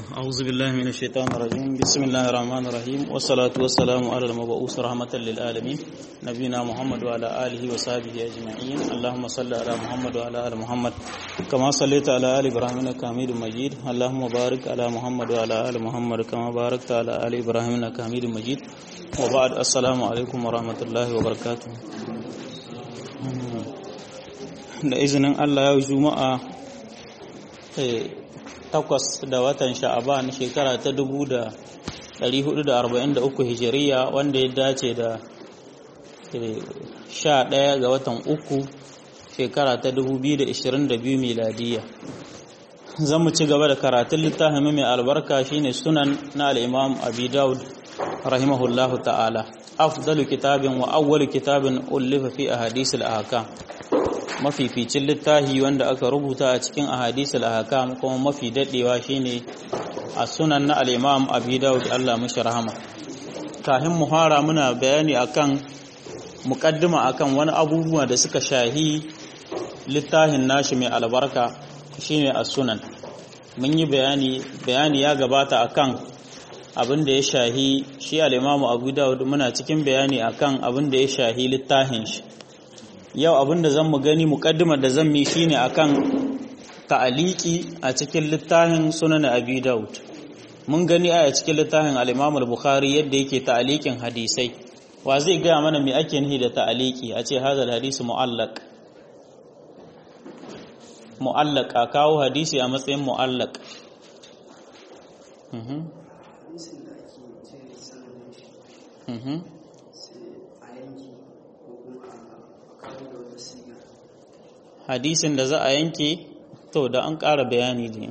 أعوذ بالله من الشيطان الرجيم بسم الله الرحمن الرحيم والصلاة والسلام على المبعوث رحمة للعالمين نبينا محمد وعلى آله وصحبه أجمعين اللهم صل على محمد وعلى آل محمد كما صليت على آل إبراهيم إنك حميد مجيد اللهم بارك على محمد وعلى آل محمد كما باركت على آل إبراهيم إنك حميد مجيد وبعد السلام عليكم ورحمة الله وبركاته da izinin Allah yau juma'a takwas da watan sha'aban shekara ta dubu da ɗari hudu da arba'in da uku hijiriya wanda ya dace da sha ɗaya ga watan uku shekara ta dubu biyu da ishirin da biyu miladiya zan mu ci gaba da karatun littafin mai albarka shine sunan na al'imam abi daud rahimahullahu ta'ala afdalu kitabin wa awwalu kitabin ullifa fi ahadisul ahkam mafificin littafi wanda aka rubuta a cikin ahadisul ahkam kuma mafi dadewa shine a sunan na al-Imam Abi Dawud Allah mishi rahama kafin muhara muna bayani akan muqaddima akan wani abubuwa da suka shahi littafin nashi mai albarka shine as-sunan mun yi bayani bayani ya gabata akan abin da ya shahi shi al-Imam Abu Dawud muna cikin bayani akan abin da ya shahi littafin shi yau abinda zan mu gani mukaddimar da zan mi shine akan ta'aliki a cikin littafin sunan abi daud mun gani a cikin littafin al-imam al-bukhari yadda yake ta'alikin hadisai wa zai gaya mana me ake nihi da ta'aliki a ce hadal hadisi mu'allaq mu'allaq a kawo hadisi a matsayin mu'allaq mhm mhm hadisin da za a yanke to da an ƙara bayani ne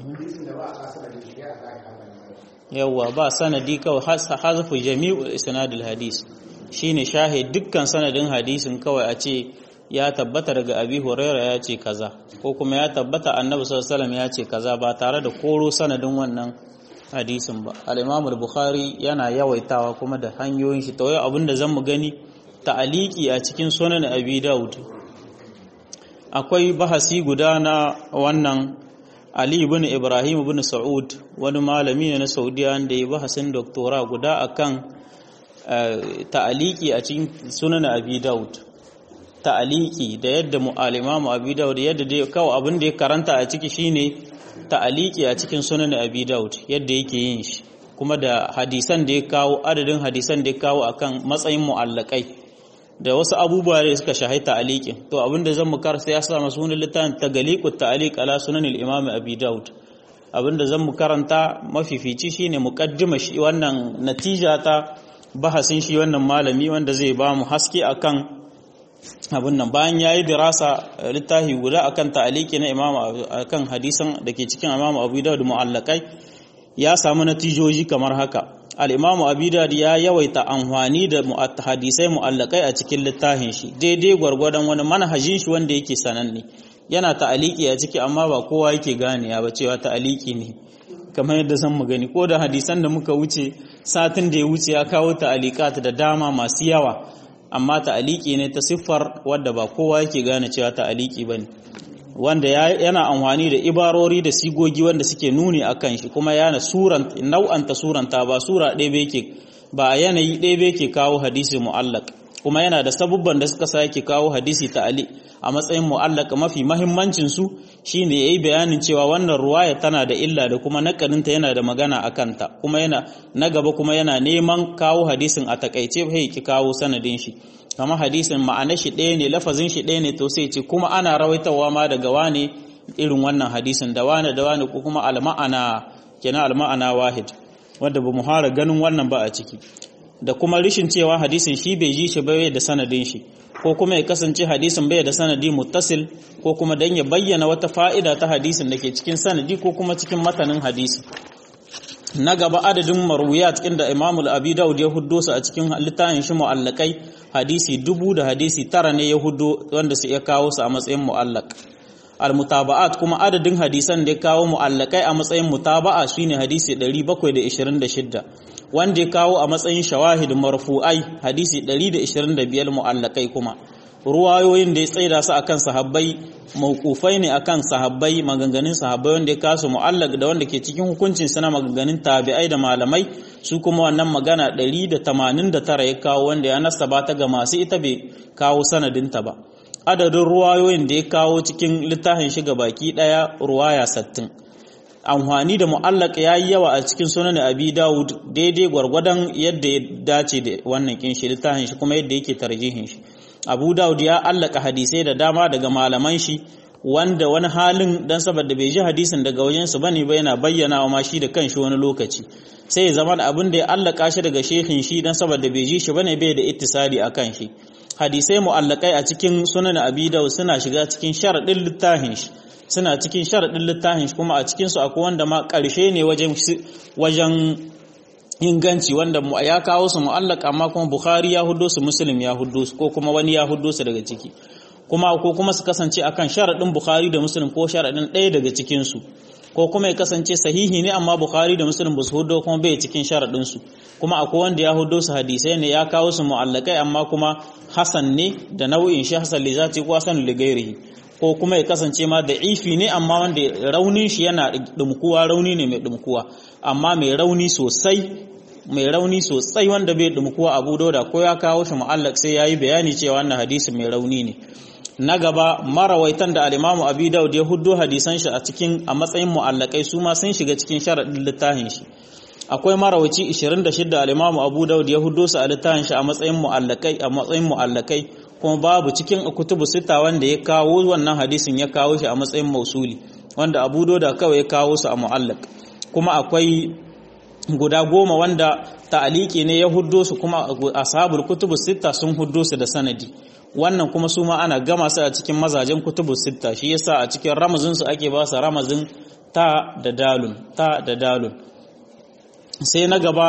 yawwa ba sanadi kawai hazafu jami'ul isnadul hadis shine shahid dukkan sanadin hadisin kawai a ce ya tabbata daga abi huraira ya ce kaza ko kuma ya tabbata annabi sallallahu alaihi ya ce kaza ba tare da koro sanadin wannan hadisin ba al-imam al-bukhari yana yawaitawa kuma da hanyoyin shi to abinda zan mu gani ta'aliki a cikin sunan abi daud akwai bahasi guda na wannan Ali ibn Ibrahim ibn Saud wani malami ne na Saudiya da ya bahasin doktora guda akan ta'aliki a cikin sunan Abi Dawud ta'aliki da yadda mu'alimamu Abi Dawud yadda dai kawai abin da ya karanta a ciki shine ta'aliki a cikin sunan Abi Dawud yadda yake yin shi kuma da hadisan da ya kawo adadin hadisan da ya kawo akan matsayin mu'allakai da wasu abubuwa da suka shahai ta'aliqin to abinda zan mu karanta ya sa masu wani littafin tagaliqut ta'aliq ala sunan al-imam abi daud abinda zan mu karanta mafifici shine muqaddima shi wannan natija ta bahasin shi wannan malami wanda zai ba mu haske akan abin nan bayan yayi dirasa littafi guda akan ta'aliqi na imam akan hadisan dake cikin imam abu daud mu'allaqai ya samu natijoji kamar haka al'imamu abidad ya yawaita amfani da hadisai mu'allakai a cikin littafin shi daidai gwargwadon wani manhajin shi wanda yake sananne yana ta'aliki a ciki amma ba kowa yake gane ya ba cewa ta'aliki ne kamar yadda zan mu gani ko da hadisan da muka wuce satin da ya wuce ya kawo ta'alikat da dama masu yawa amma ta'aliki ne ta siffar wadda ba kowa yake gane cewa ta'aliki bane wanda yana amfani da ibarori da sigogi wanda suke nuni a kan shi kuma yana suranta nau'anta suranta ba sura ɗaya ba yake ba yanayi ɗaya ba yake kawo hadisi mu'allaq kuma yana da sabubban da suka sake kawo hadisi ta'ali a matsayin mu'allaq mafi mahimmancin su shine yayi bayanin cewa wannan ruwaya tana da illa da kuma nakarinta yana da magana a kanta kuma yana na gaba kuma yana neman kawo hadisin a takaice bai ki kawo sanadin shi kama hadisin ma'anar shi ɗaya ne lafazin shi ɗaya ne to sai ce kuma ana rawaitawa ma daga wane irin wannan hadisin da wane da wane ko kuma alma'ana kenan alma'ana wahid wanda ba mu hara ganin wannan ba a ciki da kuma rishin cewa hadisin shi bai ji shi bai da sanadin shi ko kuma ya kasance hadisin bai da sanadi muttasil ko kuma dan ya bayyana wata fa'ida ta hadisin da ke cikin sanadi ko kuma cikin matanin hadisi na gaba adadin marwiyat inda Imam al-Abi Dawud ya huddo su a cikin littafin shi mu'allakai hadisi dubu da hadisi tara ne ya huddo wanda su ya kawo su a matsayin mu'allaq al-mutaba'at kuma adadin hadisan da ya kawo mu'allakai a matsayin mutaba'a shine hadisi 726 wanda ya kawo a matsayin shawahid marfu'ai hadisi 125 mu'allakai kuma ruwayoyin da ya tsaida su akan sahabbai mawqufai ne akan sahabbai maganganun sahabbai wanda ya kasu mu'allaq da wanda ke cikin hukuncin sa na maganganun tabi'ai da malamai su kuma wannan magana 189 ya kawo wanda ya nasaba ta ga masu ita bai kawo sanadinta ba adadin ruwayoyin da ya kawo cikin littafin shiga baki daya ruwaya 60 amfani da mu'allaq yayi yawa a cikin sunan abi daud daidai gwargwadon yadda ya dace da wannan kin shi littafin shi kuma yadda yake tarjihin shi abu daud ya allaka hadisai da dama daga malaman shi wanda wani halin dan saboda bai ji hadisin daga wajen su bane ba yana bayyana wa ma shi da kanshi wani lokaci sai ya zama da abin da ya allaka shi daga shehin shi dan saboda bai ji shi bane bai da ittisali akan shi hadisai mu'allakai a cikin sunan abi daud suna shiga cikin sharadin littafin shi suna cikin sharadin littafin shi kuma a cikin su akwai wanda ma karshe ne wajen wajen inganci wanda ya kawo su mu'allaq amma kuma bukhari ya huddo su muslim ya huddo su ko kuma wani ya huddo su daga ciki kuma ko kuma su kasance akan sharadin bukhari da muslim ko sharadin ɗaya daga cikin su ko kuma ya kasance sahihi ne amma bukhari da muslim ba su huddo kuma bai cikin sharadin su kuma akwai wanda ya huddo su hadisai ne ya kawo su mu'allaqai amma kuma hasan ne da nau'in shi hasan li zati ko hasan li ghairihi ko kuma ya kasance ma da ifi ne amma wanda raunin shi yana dumkuwa rauni ne mai dumkuwa amma mai rauni sosai mai rauni sosai wanda bai dumkuwa abu dauda ko ya kawo shi mu'allaq sai yayi bayani cewa wannan hadisi mai rauni ne na gaba marawaitan da al-Imam Abi Dawud ya huddo hadisan shi a cikin a matsayin mu'allaqai su ma sun shiga cikin sharadin littafin shi akwai marawaci 26 al-Imam Abu Dawud ya huddo su a littafin shi a matsayin mu'allaqai a matsayin mu'allaqai kuma babu cikin kutubu sita wanda ya kawo wannan hadisin ya kawo shi a matsayin mausuli wanda Abu Dawud kawai ya kawo su a mu'allaq kuma akwai guda goma wanda ta'aliki ne ya huddo su kuma ashabul kutubu sita sun huddo su da sanadi wannan kuma su ma ana gama su a cikin mazajen kutubu sita shi yasa a cikin ramazin su ake ba su ramazin ta da dalun ta da dalun sai na gaba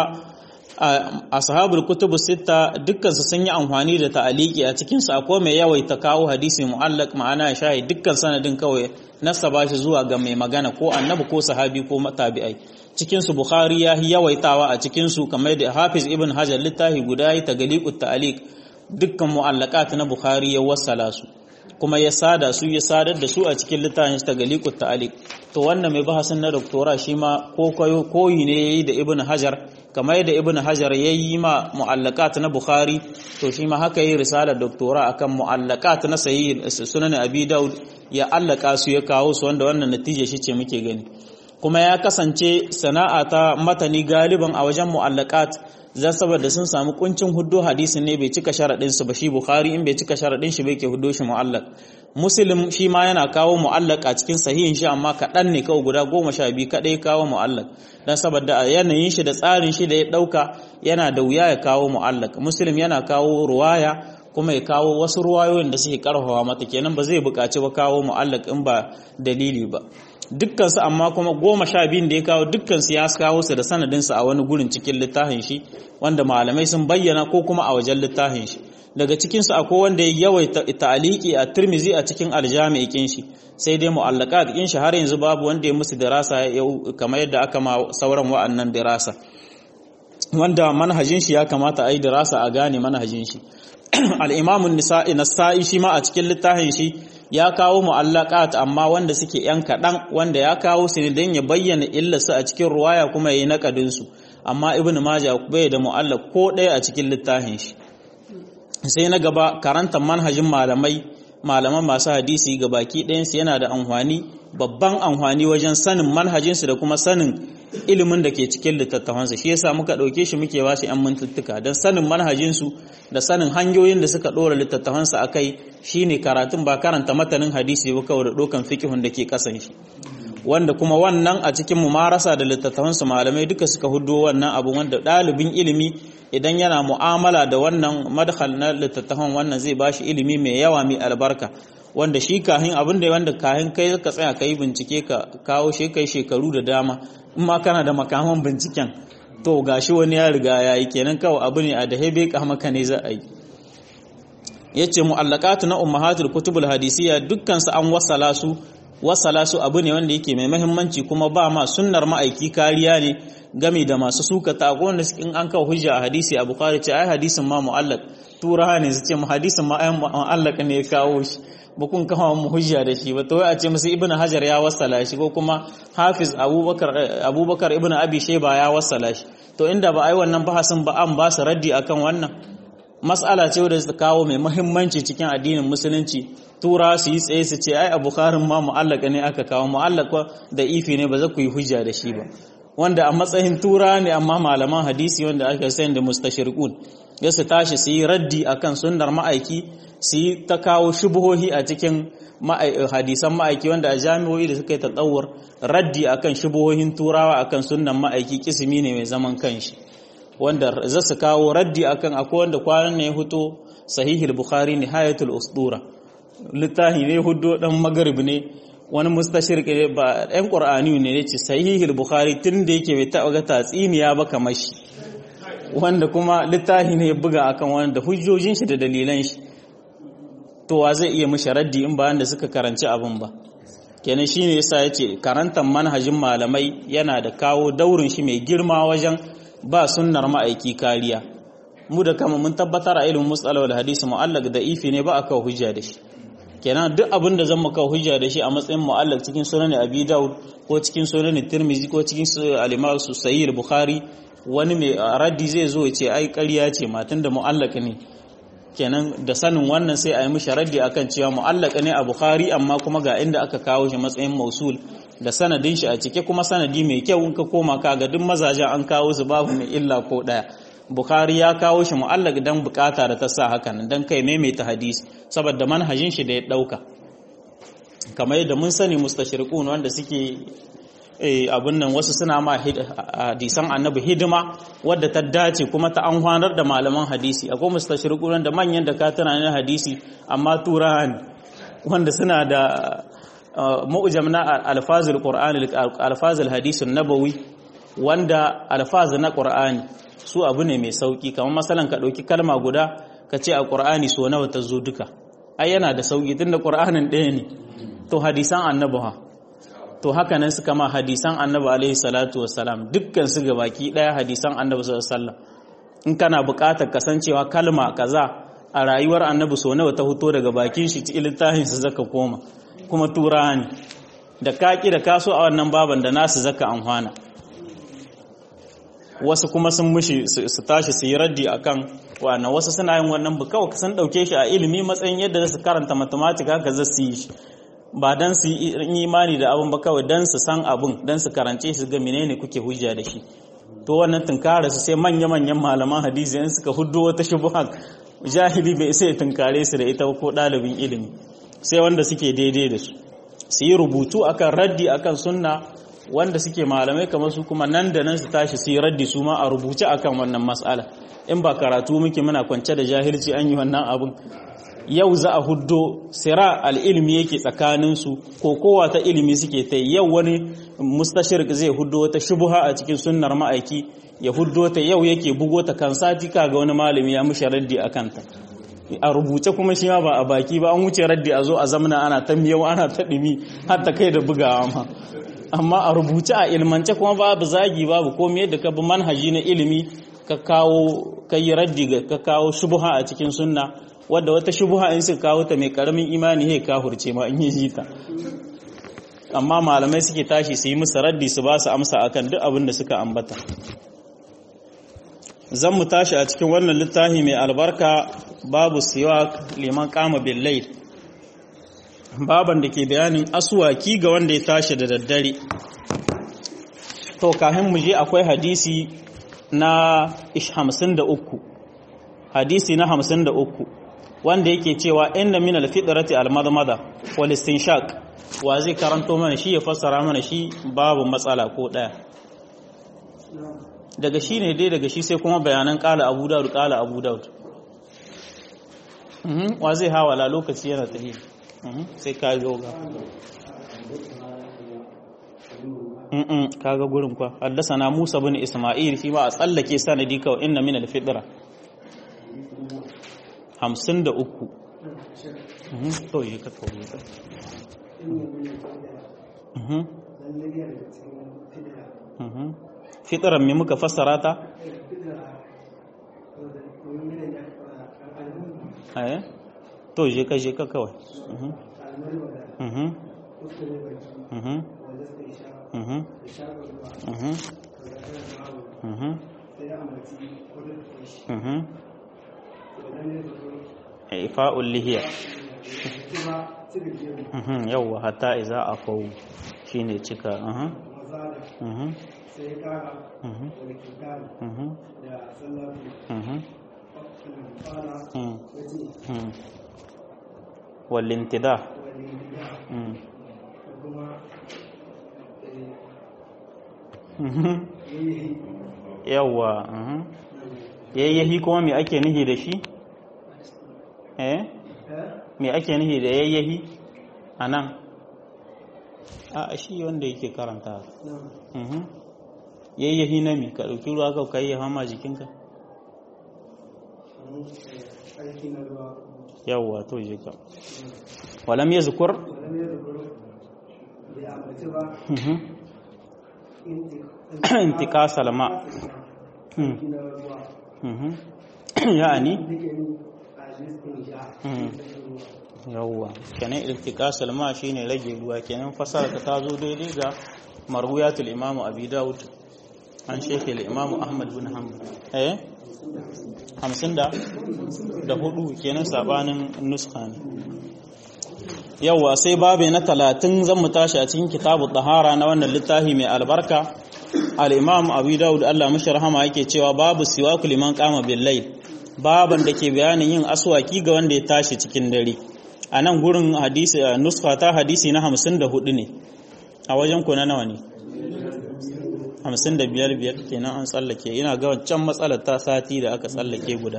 ashabul kutubu sita dukkan su sun yi amfani da ta'aliki a cikin su akwai mai yawaita kawo hadisi mu'allaq ma'ana shahi dukkan sanadin kawai nasaba shi zuwa ga mai magana ko annabi ko sahabi ko tabi'ai cikin su bukhari ya yawaitawa a cikin su kamar da hafiz ibn hajar littafi guda yi tagaliqut ta'aliq dukkan mu'allaqat na bukhari ya wassala su kuma ya sada su ya sadar da su a cikin littafin tagaliqut ta'aliq to wannan mai bahasin na doktora shi ma ko koyi ne yayi da ibn hajar kamar yadda ibn hajar yayi ma mu'allaqat na bukhari to shi ma haka yi risalar doktora akan mu'allaqat na sahih sunan abi daud ya allaka su ya kawo su wanda wannan natija shi ce muke gani kuma ya kasance sana'a ta matani galiban a wajen mu'allaqat zan saboda sun samu kuncin huddo hadisin ne bai cika sharadin su ba shi bukhari in bai cika sharadin shi bai ke huddo shi mu'allaq muslim shi ma yana kawo mu'allaq a cikin sahihin shi amma kaɗan ne kawai guda goma sha biyu kaɗai kawo mu'allaq dan saboda a yanayin shi da tsarin shi da ya ɗauka yana da wuya ya kawo mu'allaq muslim yana kawo ruwaya kuma ya kawo wasu ruwayoyin da suke karfafa mata kenan ba zai buƙaci ba kawo mu'allaq in ba dalili ba dukkansu amma kuma goma sha biyun da ya kawo dukkansu ya kawo su da sanadinsu a wani gurin cikin littafin shi wanda malamai sun bayyana ko kuma a wajen littafin shi daga cikinsu akwai wanda ya yawaita ta'aliki a turmizi a cikin aljami'i kin shi sai dai mu'allaqat kin shi har yanzu babu wanda ya musu dirasa kamar yadda aka ma sauran wa'annan dirasa wanda manhajin shi ya kamata a yi dirasa a gane manhajin shi al-imamun nisa'i nasa'i shi ma a cikin littafin shi ya kawo mu'allaqat amma wanda suke yan kaɗan wanda ya kawo su ne don ya bayyana illarsu a cikin ruwaya kuma ya yi naƙadin su amma ibnu majah bai da mu'allaq ko ɗaya a cikin littafin shi sai na gaba karantar manhajin malamai malaman masu hadisi ga baki ɗayansu yana da amfani babban amfani wajen sanin manhajinsu da kuma sanin ilimin da ke cikin littattafansu shi yasa muka ɗauke shi muke ba shi 'yan mintuttuka don sanin manhajinsu da sanin hanyoyin da suka ɗora littattafansu a kai shine karatun ba karanta matanin hadisi ba kawai da ɗaukan fikihun da ke ƙasan shi wanda kuma wannan a cikin mumarasa da littattafansu malamai duka suka hudo wannan abu wanda ɗalibin ilimi idan yana mu'amala da wannan madhal na littattafan wannan zai bashi ilimi mai yawa mai albarka wanda shi kahin abin da wanda kahin kai ka tsaya kai bincike ka kawo shi kai shekaru da dama in ma kana da makaman binciken to gashi wani ya riga ya yi kenan kawai abu ne a da hebe ka maka ne za a yi yace mu'allaqatu na ummahatul kutubul hadisiyya dukkan su an wasala su wasala su abu ne wanda yake mai mahimmanci kuma ba ma sunnar ma'aiki kariya ne game da masu suka ta wanda in an kawo hujja a hadisi a bukhari ce ai hadisin ma mu'allaq tura ne su ce mu hadisin ma ai mu'allaq ne ya kawo shi ba kun kawo mu hujja da shi ba to a ce musu ibnu hajar ya wasala shi ko kuma hafiz abubakar abubakar ibnu abi shayba ya wasala shi to inda ba ai wannan bahasin ba an ba su raddi akan wannan mas'ala ce wadda su kawo mai muhimmanci cikin addinin musulunci tura su yi tsaye su ce ai a bukharin ma mu'allaka ne aka kawo mu'allaka da ifi ne ba za ku yi hujja da shi ba wanda a matsayin tura ne amma malaman hadisi wanda aka sani da mustashirqun ya su tashi su yi raddi akan sunnar ma'aiki su yi ta kawo shubuhohi a cikin hadisan ma'aiki wanda a jami'o'i da suka yi tsawar raddi akan shubuhohin turawa akan sunnan ma'aiki kisimi ne mai zaman kanshi wanda za su kawo raddi akan akwai wanda kwanan ne ya huto sahihul bukhari nihayatul usdura littafi ne hudo dan magarib ne wani mustashir ba ɗan qur'ani ne yace sahihul bukhari tun da yake bai taɓa ga tatsiniya ba kamar shi wanda kuma littafi ne ya buga akan wanda hujjojin shi da dalilan shi to wa zai iya mishi raddi in bayan da suka karanci abin ba kenan shine yasa yace karantar manhajin malamai yana da kawo daurin shi mai girma wajen ba sunnar ma'aiki kariya mu da kama mun tabbatar a ilimin musalawar hadisi mu'allaq da ifi ne ba a kawo hujja da shi kenan duk abin da zan kawo hujja da shi a matsayin mu'allaq cikin sunan abi daud ko cikin sunan tirmizi ko cikin al-imam sahih bukhari wani mai raddi zai zo ya ce ai ƙarya ce matan da mu'allaq ne kenan da sanin wannan sai a yi mishi raddi akan cewa mu'allaq ne a bukhari amma kuma ga inda aka kawo shi matsayin mausul da sanadin shi a cike kuma sanadi mai kyau in ka koma ka ga duk mazajen an kawo su babu mai illa ko daya bukhari ya kawo shi mu'allaq dan bukata da ta sa hakan dan kai maimaita hadisi saboda manhajin shi da ya dauka kamar yadda mun sani mustashriqun wanda suke abin nan wasu suna ma hadisan annabi hidima wadda ta dace kuma ta amfanar da malaman hadisi akwai mustashriqun wanda manyan da ka tana na hadisi amma turawa ne wanda suna da mu'jam na alfazul qur'ani alfazul hadisun nabawi wanda alfaz na qur'ani su abu ne mai sauki kamar masalan ka dauki kalma guda ka ce a qur'ani so nawa ta zo duka ai yana da sauki tunda qur'anin ɗaya ne to hadisan annabi ha to haka nan suka ma hadisan annabi alaihi salatu wassalam dukkan su gabaki daya hadisan annabi sallallahu alaihi wasallam in kana buƙatar kasancewa kalma kaza a rayuwar annabi so nawa ta fito daga bakin shi cikin littafin su zaka koma kuma turawa ne da kaki da kaso a wannan baban da nasu zaka amfana wasu kuma sun mushi su tashi su yi raddi akan wannan wasu suna yin wannan bu kawai sun dauke shi a ilimi matsayin yadda su karanta mathematics haka za su yi shi ba dan su yi imani da abin ba kawai dan su san abin dan su karance su ga menene kuke hujja da shi to wannan tunkara su sai manya manyan malaman hadisi in suka huddo wata shubha jahili bai sai tunkare su da ita ko dalibin ilimi sai wanda suke daidai da su su yi rubutu akan raddi akan sunna wanda suke malamai kamar su kuma nan da nan su tashi su yi raddi su ma a rubuce akan wannan mas'ala in ba karatu muke muna kwance da jahilci an yi wannan abin yau za a huddo sira al'ilmi yake tsakaninsu ko kowa ta ilimi suke ta yau wani mustashirk zai huddo wata shubuha a cikin sunnar ma'aiki ya huddo ta yau yake bugo ta kan sati kaga wani malami ya mushi raddi a kanta a rubuce kuma shi ma ba a baki ba an wuce raddi a zo a zamana ana ta miyau ana ta ɗimi har ta kai da bugawa ma amma a rubuce a ilmance kuma babu zagi babu komai yadda ka bi manhaji na ilimi ka kawo ka yi raddi ka kawo shubuha a cikin sunna wadda wata shubuha in suka kawo ta mai karamin imani he kafurce ma in yi ta amma malamai suke tashi su yi musu raddi su ba su amsa akan duk abin da suka ambata zan mu tashi a cikin wannan littafi mai albarka babu siwak liman kama billai baban da ke bayanin asuwaki ga wanda ya tashi da daddare to kafin mu je akwai hadisi na 53 hadisi na 53 wanda yake cewa inna min alfitrati almadmada wal istinshaq wa zai karanto mana shi ya fassara mana shi babu matsala ko daya daga shi ne dai daga shi sai kuma bayanan kala abu daud kala abu daud wa zai hawala lokaci yana tafi sai ka yoga kaga gurin kwa haddasa na musa bin isma'il shi ba a tsallake sanadi kawai inna min alfitra hamsin da uku to yi ka kawo fitaran me muka fassara ta? eh to je ka je ka kawai ifa'ul lihiya yawwa hatta iza afau shine cika sai ya kara wani kitan da sallatu walintida yawwa yayyahi kuma me ake nihi da shi eh me ake nihi da yayyahi a nan a shi wanda yake karanta yayyahi na mi ka ɗauki ruwa ka kai ya hama jikinka yawwa to je ka walam ya zukur intikasa lama ya'ani yawwa kenan iltikasa lama shine rage ruwa kenan fasara ta zo daidai ga marwiyatul imamu abi daud an shekhe imamu ahmad bin hanbal eh hamsin da da hudu kenan sabanin nuska ne yawwa sai babu na talatin zan mu tashi a cikin kitabu tahara na wannan littafi mai albarka al-imam abu daud Allah mashi rahama yake cewa babu siwaku liman qama bil layl baban da ke bayanin yin aswaki ga wanda ya tashi cikin dare a nan gurin hadisi nuska ta hadisi na hamsin da hudu ne a wajen ku na nawa ne hamsin da biyar biyar kenan an tsallake ina ga wancan matsalar ta sati da aka tsallake guda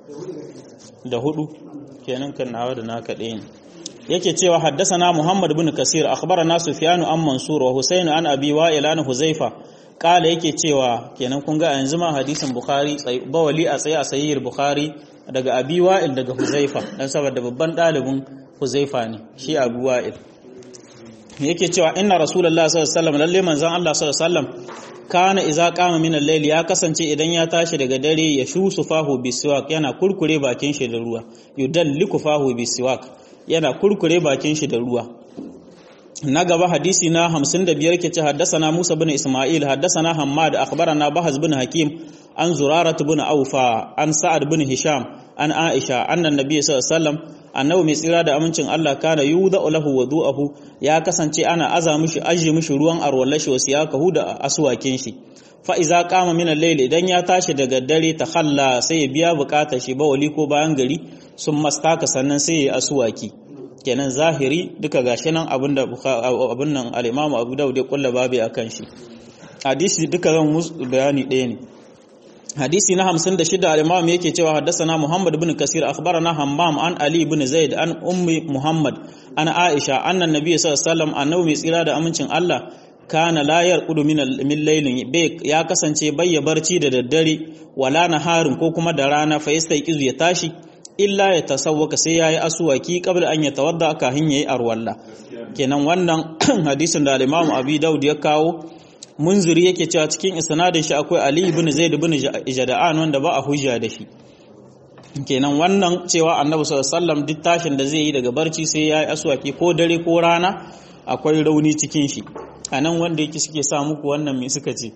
da hudu kenan kan nawa da naka ɗaya ne yake cewa haddasana Muhammad bin Kasir akhbarana Sufyan an Mansur wa Husayn an Abi Wa'il an Huzaifa kala yake cewa kenan kun ga yanzu ma hadisin Bukhari bawali a tsaye a sahih Bukhari daga Abi Wa'il daga Huzaifa dan saboda babban dalibin Huzaifa ne shi Abu Wa'il yake cewa inna Rasulullah sallallahu alaihi wasallam lalle manzon Allah sallallahu alaihi wasallam kana iza qama min al-layl ya kasance idan ya tashi daga dare ya shusu fahu bisiwak yana kurkure bakin shi da ruwa yudalliku fahu bisiwak yana kurkure bakin shi da ruwa na gaba hadisi na 55 ke ce haddasana Musa bin Isma'il haddasana Hammad akhbarana Bahaz bin Hakim an Zurarat bin Aufa an Sa'ad bin Hisham an Aisha annan Nabi sallallahu alaihi wasallam annabi mai tsira da amincin Allah kana yuda lahu wudu'ahu ya kasance ana aza mishi aje mishi ruwan arwallashi wasu ya kahu da aswakin shi fa iza qama min al-layl idan ya tashi daga dare ta khalla sai ya biya bukatar shi ba wali ko bayan gari sun mastaka sannan sai ya aswaki kenan zahiri duka gashi nan abinda abin nan al-Imam Abu Dawud ya kulla babu akan shi hadisi duka zan musu bayani ɗaya ne hadisi na 56 al-Imam yake cewa haddathana Muhammad ibn Kasir akhbarana Hammam an Ali ibn Zaid an ummi Muhammad an Aisha anna Nabi sallallahu alaihi wasallam annabi mai tsira da amincin Allah kana la yarqudu min min laylin ya kasance bayya barci da daddare wala naharin ko kuma da rana fa yastaiqizu ya tashi illa ya tasawwaka sai yayi asuwaki qabla an yatawadda ka hin yayi arwalla kenan wannan hadisin da al-Imam Abi Dawud ya kawo munziri yake cewa cikin isnadin shi akwai Ali ibn Zaid ibn Jada'an wanda ba a hujja da shi kenan wannan cewa Annabi sallallahu alaihi wasallam duk tashin da zai yi daga barci sai yayi aswaki ko dare ko rana akwai rauni cikin shi anan wanda yake suke sa muku wannan me suka ce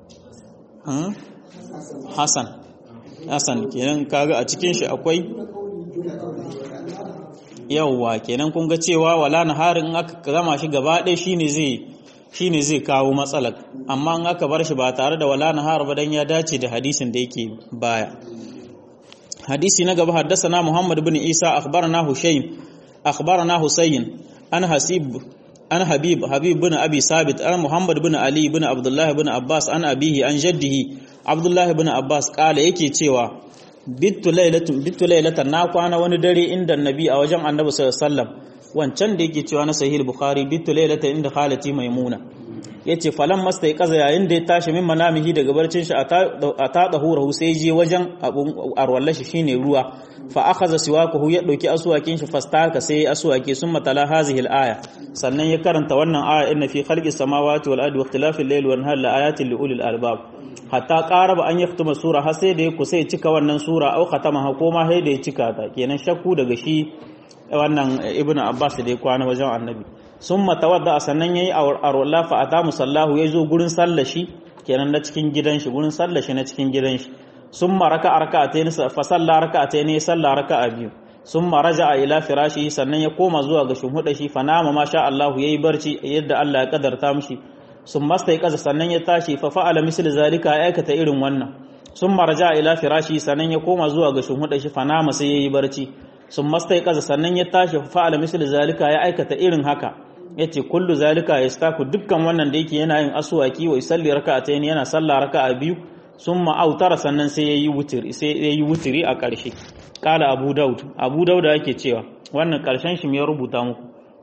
Hassan Hassan kenan kaga a cikin shi akwai yawwa kenan kun ga cewa wala naharin in aka gama shi gaba ɗaya shine zai shine zai kawo matsalar amma in aka bar shi ba tare da wala nahar ba dan ya dace da hadisin da yake baya hadisi na gaba haddasana Muhammad bin Isa akhbarana Hushaym akhbarana Husayn an Hasib an Habib Habib bin Abi Sabit an Muhammad bin Ali bin Abdullah bin Abbas an abihi an jaddihi Abdullah bin Abbas kala yake cewa bittu lailatun bittu lailatan na kwana wani dare inda Nabi a wajen Annabi sallallahu alaihi wasallam wancan da yake cewa na sahih bukhari bitu lailata inda khalati maimuna yace falan masta ya kaza yayin da ya tashi min manamihi daga barcin shi a ta dahurahu sai je wajen abun arwallashi shine ruwa fa akhadha siwakahu ya dauki asuwakin shi fastaka sai asuwake summa tala hazihi al-aya sannan ya karanta wannan aya inna fi khalqis samawati wal ardi wa ikhtilafil layli wan nahari laayatin li ulil albab hatta qaraba an yaktuma sura har sai da ya kusa ya cika wannan sura au khatama ha koma sai da ya cika ta kenan shakku daga shi wannan ibnu abbas da ya kwana wajen annabi summa tawadda sannan yayi arwalla fa ata musallahu yazo gurin sallashi kenan na cikin gidan shi gurin sallashi na cikin gidan shi summa raka raka'atayn fa salla raka'atayn salla raka'a biyu summa raja'a ila firashi sannan ya koma zuwa ga shuhuda shi fa nama masha Allah yayi barci yadda Allah ya kadarta mishi sun masta ya kasa sannan ya tashi fa fa'ala misli zalika ya aikata irin wannan sun maraja ila firashi sannan ya koma zuwa ga shunhuda shi fanama sai yayi barci sun masta ya kasa sannan ya tashi fa fa'ala misli zalika ya aikata irin haka yace kullu zalika yastaku dukkan wannan da yake yana yin aswaki wa yusalli raka'atayn yana sallah raka'a biyu summa autara sannan sai yayi wutiri sai yayi wutiri a ƙarshe kala abu daud abu daud yake cewa wannan ƙarshen shi me ya rubuta muku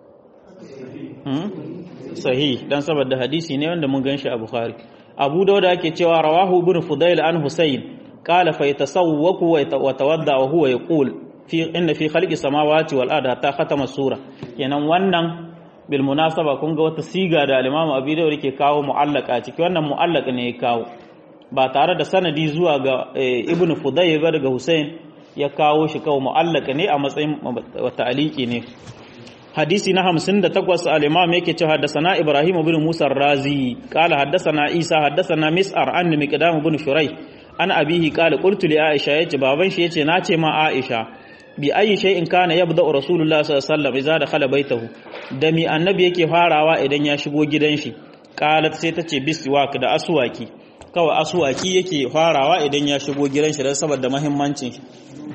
sahih dan saboda hadisi ne wanda mun ganshi a Bukhari Abu Dawud ake cewa rawahu ibn Fudail an Husayn qala fa yatasawwaku wa tawadda wa huwa yaqul fi inna fi khalqi samawati wal ardi hatta khatama sura kenan wannan bil munasaba kun ga wata siga da al-Imam Abu Dawud yake kawo mu'allaka ciki wannan mu'allaka ne ya kawo ba tare da sanadi zuwa ga ibn Fudail ba daga Husayn ya kawo shi kawo mu'allaka ne a matsayin ta'aliki ne hadisi na hamsin da takwas al'imam yake ce haddasana ibrahim bin musa razi kala haddasana isa haddasana mis'ar an da miqdam bin shurai an abihi kala qultu li aisha yace baban shi yace nace ma aisha bi ayi shay'in kana yabda rasulullah sallallahu alaihi wasallam idza dakhala baitahu da mi annabi yake farawa idan ya shigo gidan shi qalat sai tace biswak da aswaki kawai aswaki yake farawa idan ya shigo gidan shi dan saboda muhimmancin shi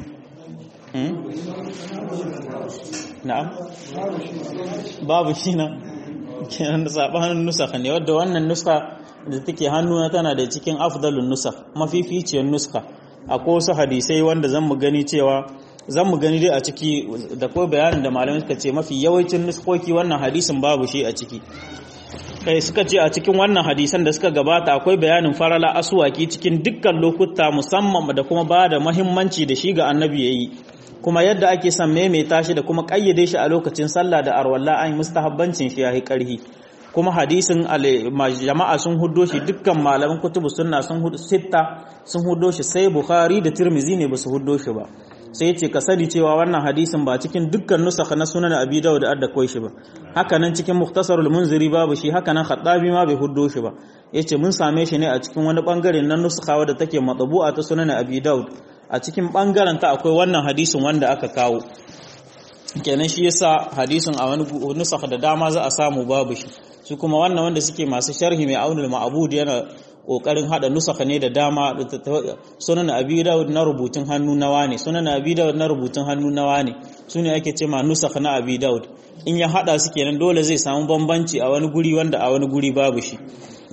na'am babu shi na kenan da sabanin nusakha ne wadda wannan nuska da take hannuna tana da cikin afdalun nusakh mafificiyar nuska akwai wasu hadisai wanda zan mu gani cewa zan mu gani dai a ciki da ko bayanin da malamai suka ce mafi yawancin nuskoki wannan hadisin babu shi a ciki kai suka ce a cikin wannan hadisan da suka gabata akwai bayanin farala asuwaki cikin dukkan lokuta musamman da kuma ba da mahimmanci da shi ga annabi yayi kuma yadda ake son maimaita shi da kuma kayyade shi a lokacin sallah da arwalla an mustahabbancin shi yayi karhi kuma hadisin jama'a sun huddo shi dukkan malaman kutubu sunna sun huddo sitta sun huddo shi sai bukhari da tirmizi ne basu huddo shi ba sai yace ka sani cewa wannan hadisin ba cikin dukkan nusakha na sunan abi dawud da koi shi ba haka nan cikin mukhtasarul munziri babu shi haka nan khattabi ma bai huddo shi ba yace mun same shi ne a cikin wani bangare na nusakha wadda take matbu'a ta sunan abi dawud a cikin bangaren ta akwai wannan hadisin wanda aka kawo kenan shi yasa hadisin a wani nusakha da dama za a samu babu shi su kuma wannan wanda suke masu sharhi mai aunul ma'bud yana kokarin hada nusakha ne da dama sunan abi dawud na rubutun hannu nawa ne sunan abi dawud na rubutun hannu nawa ne sune ake cewa nusakha na abi dawud in ya hada su kenan dole zai samu bambanci a wani guri wanda a wani guri babu shi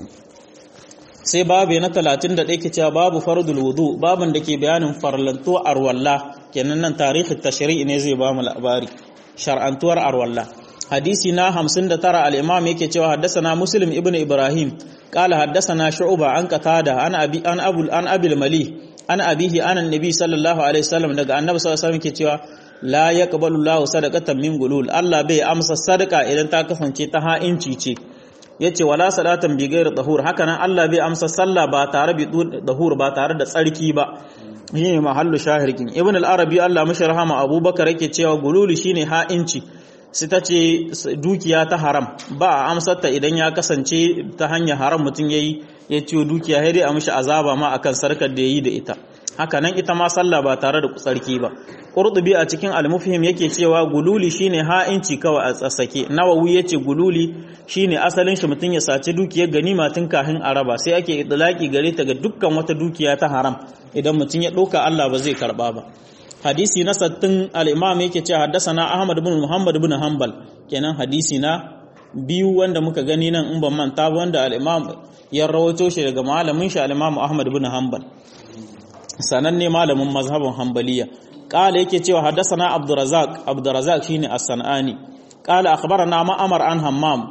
sai babu na 31 ke cewa babu fardul wudu babin da ke bayanin farlantuwar arwalla kenan nan tarihi tashri'i ne zai ba mu labari shar'antuwar arwalla hadisi na 59 al-imam yake cewa haddathana muslim ibn ibrahim qala haddathana shu'ba an qatada an abi an abul an abil mali an abihi an annabi sallallahu alaihi wasallam daga annabi sallallahu alaihi wasallam yake cewa la yaqbalu Allahu sadaqatan min gulul Allah bai amsa sadaka idan ta kasance ta ha'inci ce yace wala salatan bi ghairi tahur haka nan Allah bai amsa sallah ba tare bi tahur ba tare da tsarki ba shine mahallu shahirkin ibn al-arabi Allah mashi rahama abubakar yake cewa gululi shine ha'inci sai ta ce dukiya ta haram ba a amsarta idan ya kasance ta hanyar haram mutum yayi ya ciwo dukiya sai dai a mishi azaba ma akan sarkar da yayi da ita haka nan ita ma sallah ba tare da tsarki ba qurtubi a cikin al-mufhim yake cewa gululi shine ha'inci kawai a tsasake nawawi yace gululi shine asalin shi mutum ya saci dukiyar ganima tun kafin araba sai ake idlaki gare ta ga dukkan wata dukiya ta haram idan mutum ya ɗauka Allah ba zai karba ba hadisi na sattin al-imam yake cewa haddasana Ahmad ibn Muhammad ibn Hanbal kenan hadisi na biyu wanda muka gani nan in ban manta ba wanda al-imam ya rawaito shi daga malamin shi al-imam Ahmad ibn Hanbal sananne malamin mazhabin Hanbaliya qala yake cewa haddasana Abdurrazzaq Abdurrazzaq shine as-Sanani qala akhbarana Ma'mar an Hammam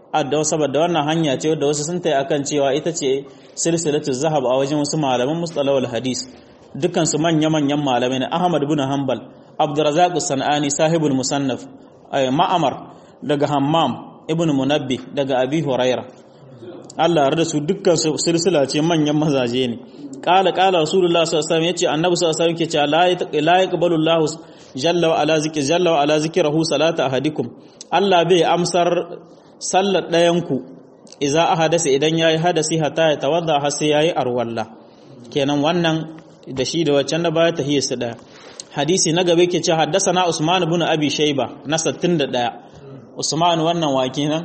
adda saboda wannan hanya ce wadda wasu sun tayi akan cewa ita ce silsilatu zahab a wajen wasu malaman mustalahul hadis dukkan su manya manyan malamai ne Ahmad ibn Hanbal Abdurrazzaq Sanani sahibul musannaf Ma'amar daga Hammam ibn Munabbi daga Abi Huraira Allah ya su dukkan su silsila ce manyan mazaje ne qala qala rasulullah sallallahu alaihi wasallam yace annabi sallallahu alaihi wasallam yake cewa la yaqbalu Allah jalla wa ala zikri jalla wa ala zikrahu salata ahadikum Allah bai amsar sallar ɗayanku iza a hadasa idan ya yi hadasi hata ya tawadda har sai ya yi arwalla kenan wannan da shi da waccan da baya tahiyar su ɗaya hadisi na gaba ke ce haddasa na usman bin abi shaiba na 61 usman wannan wa kenan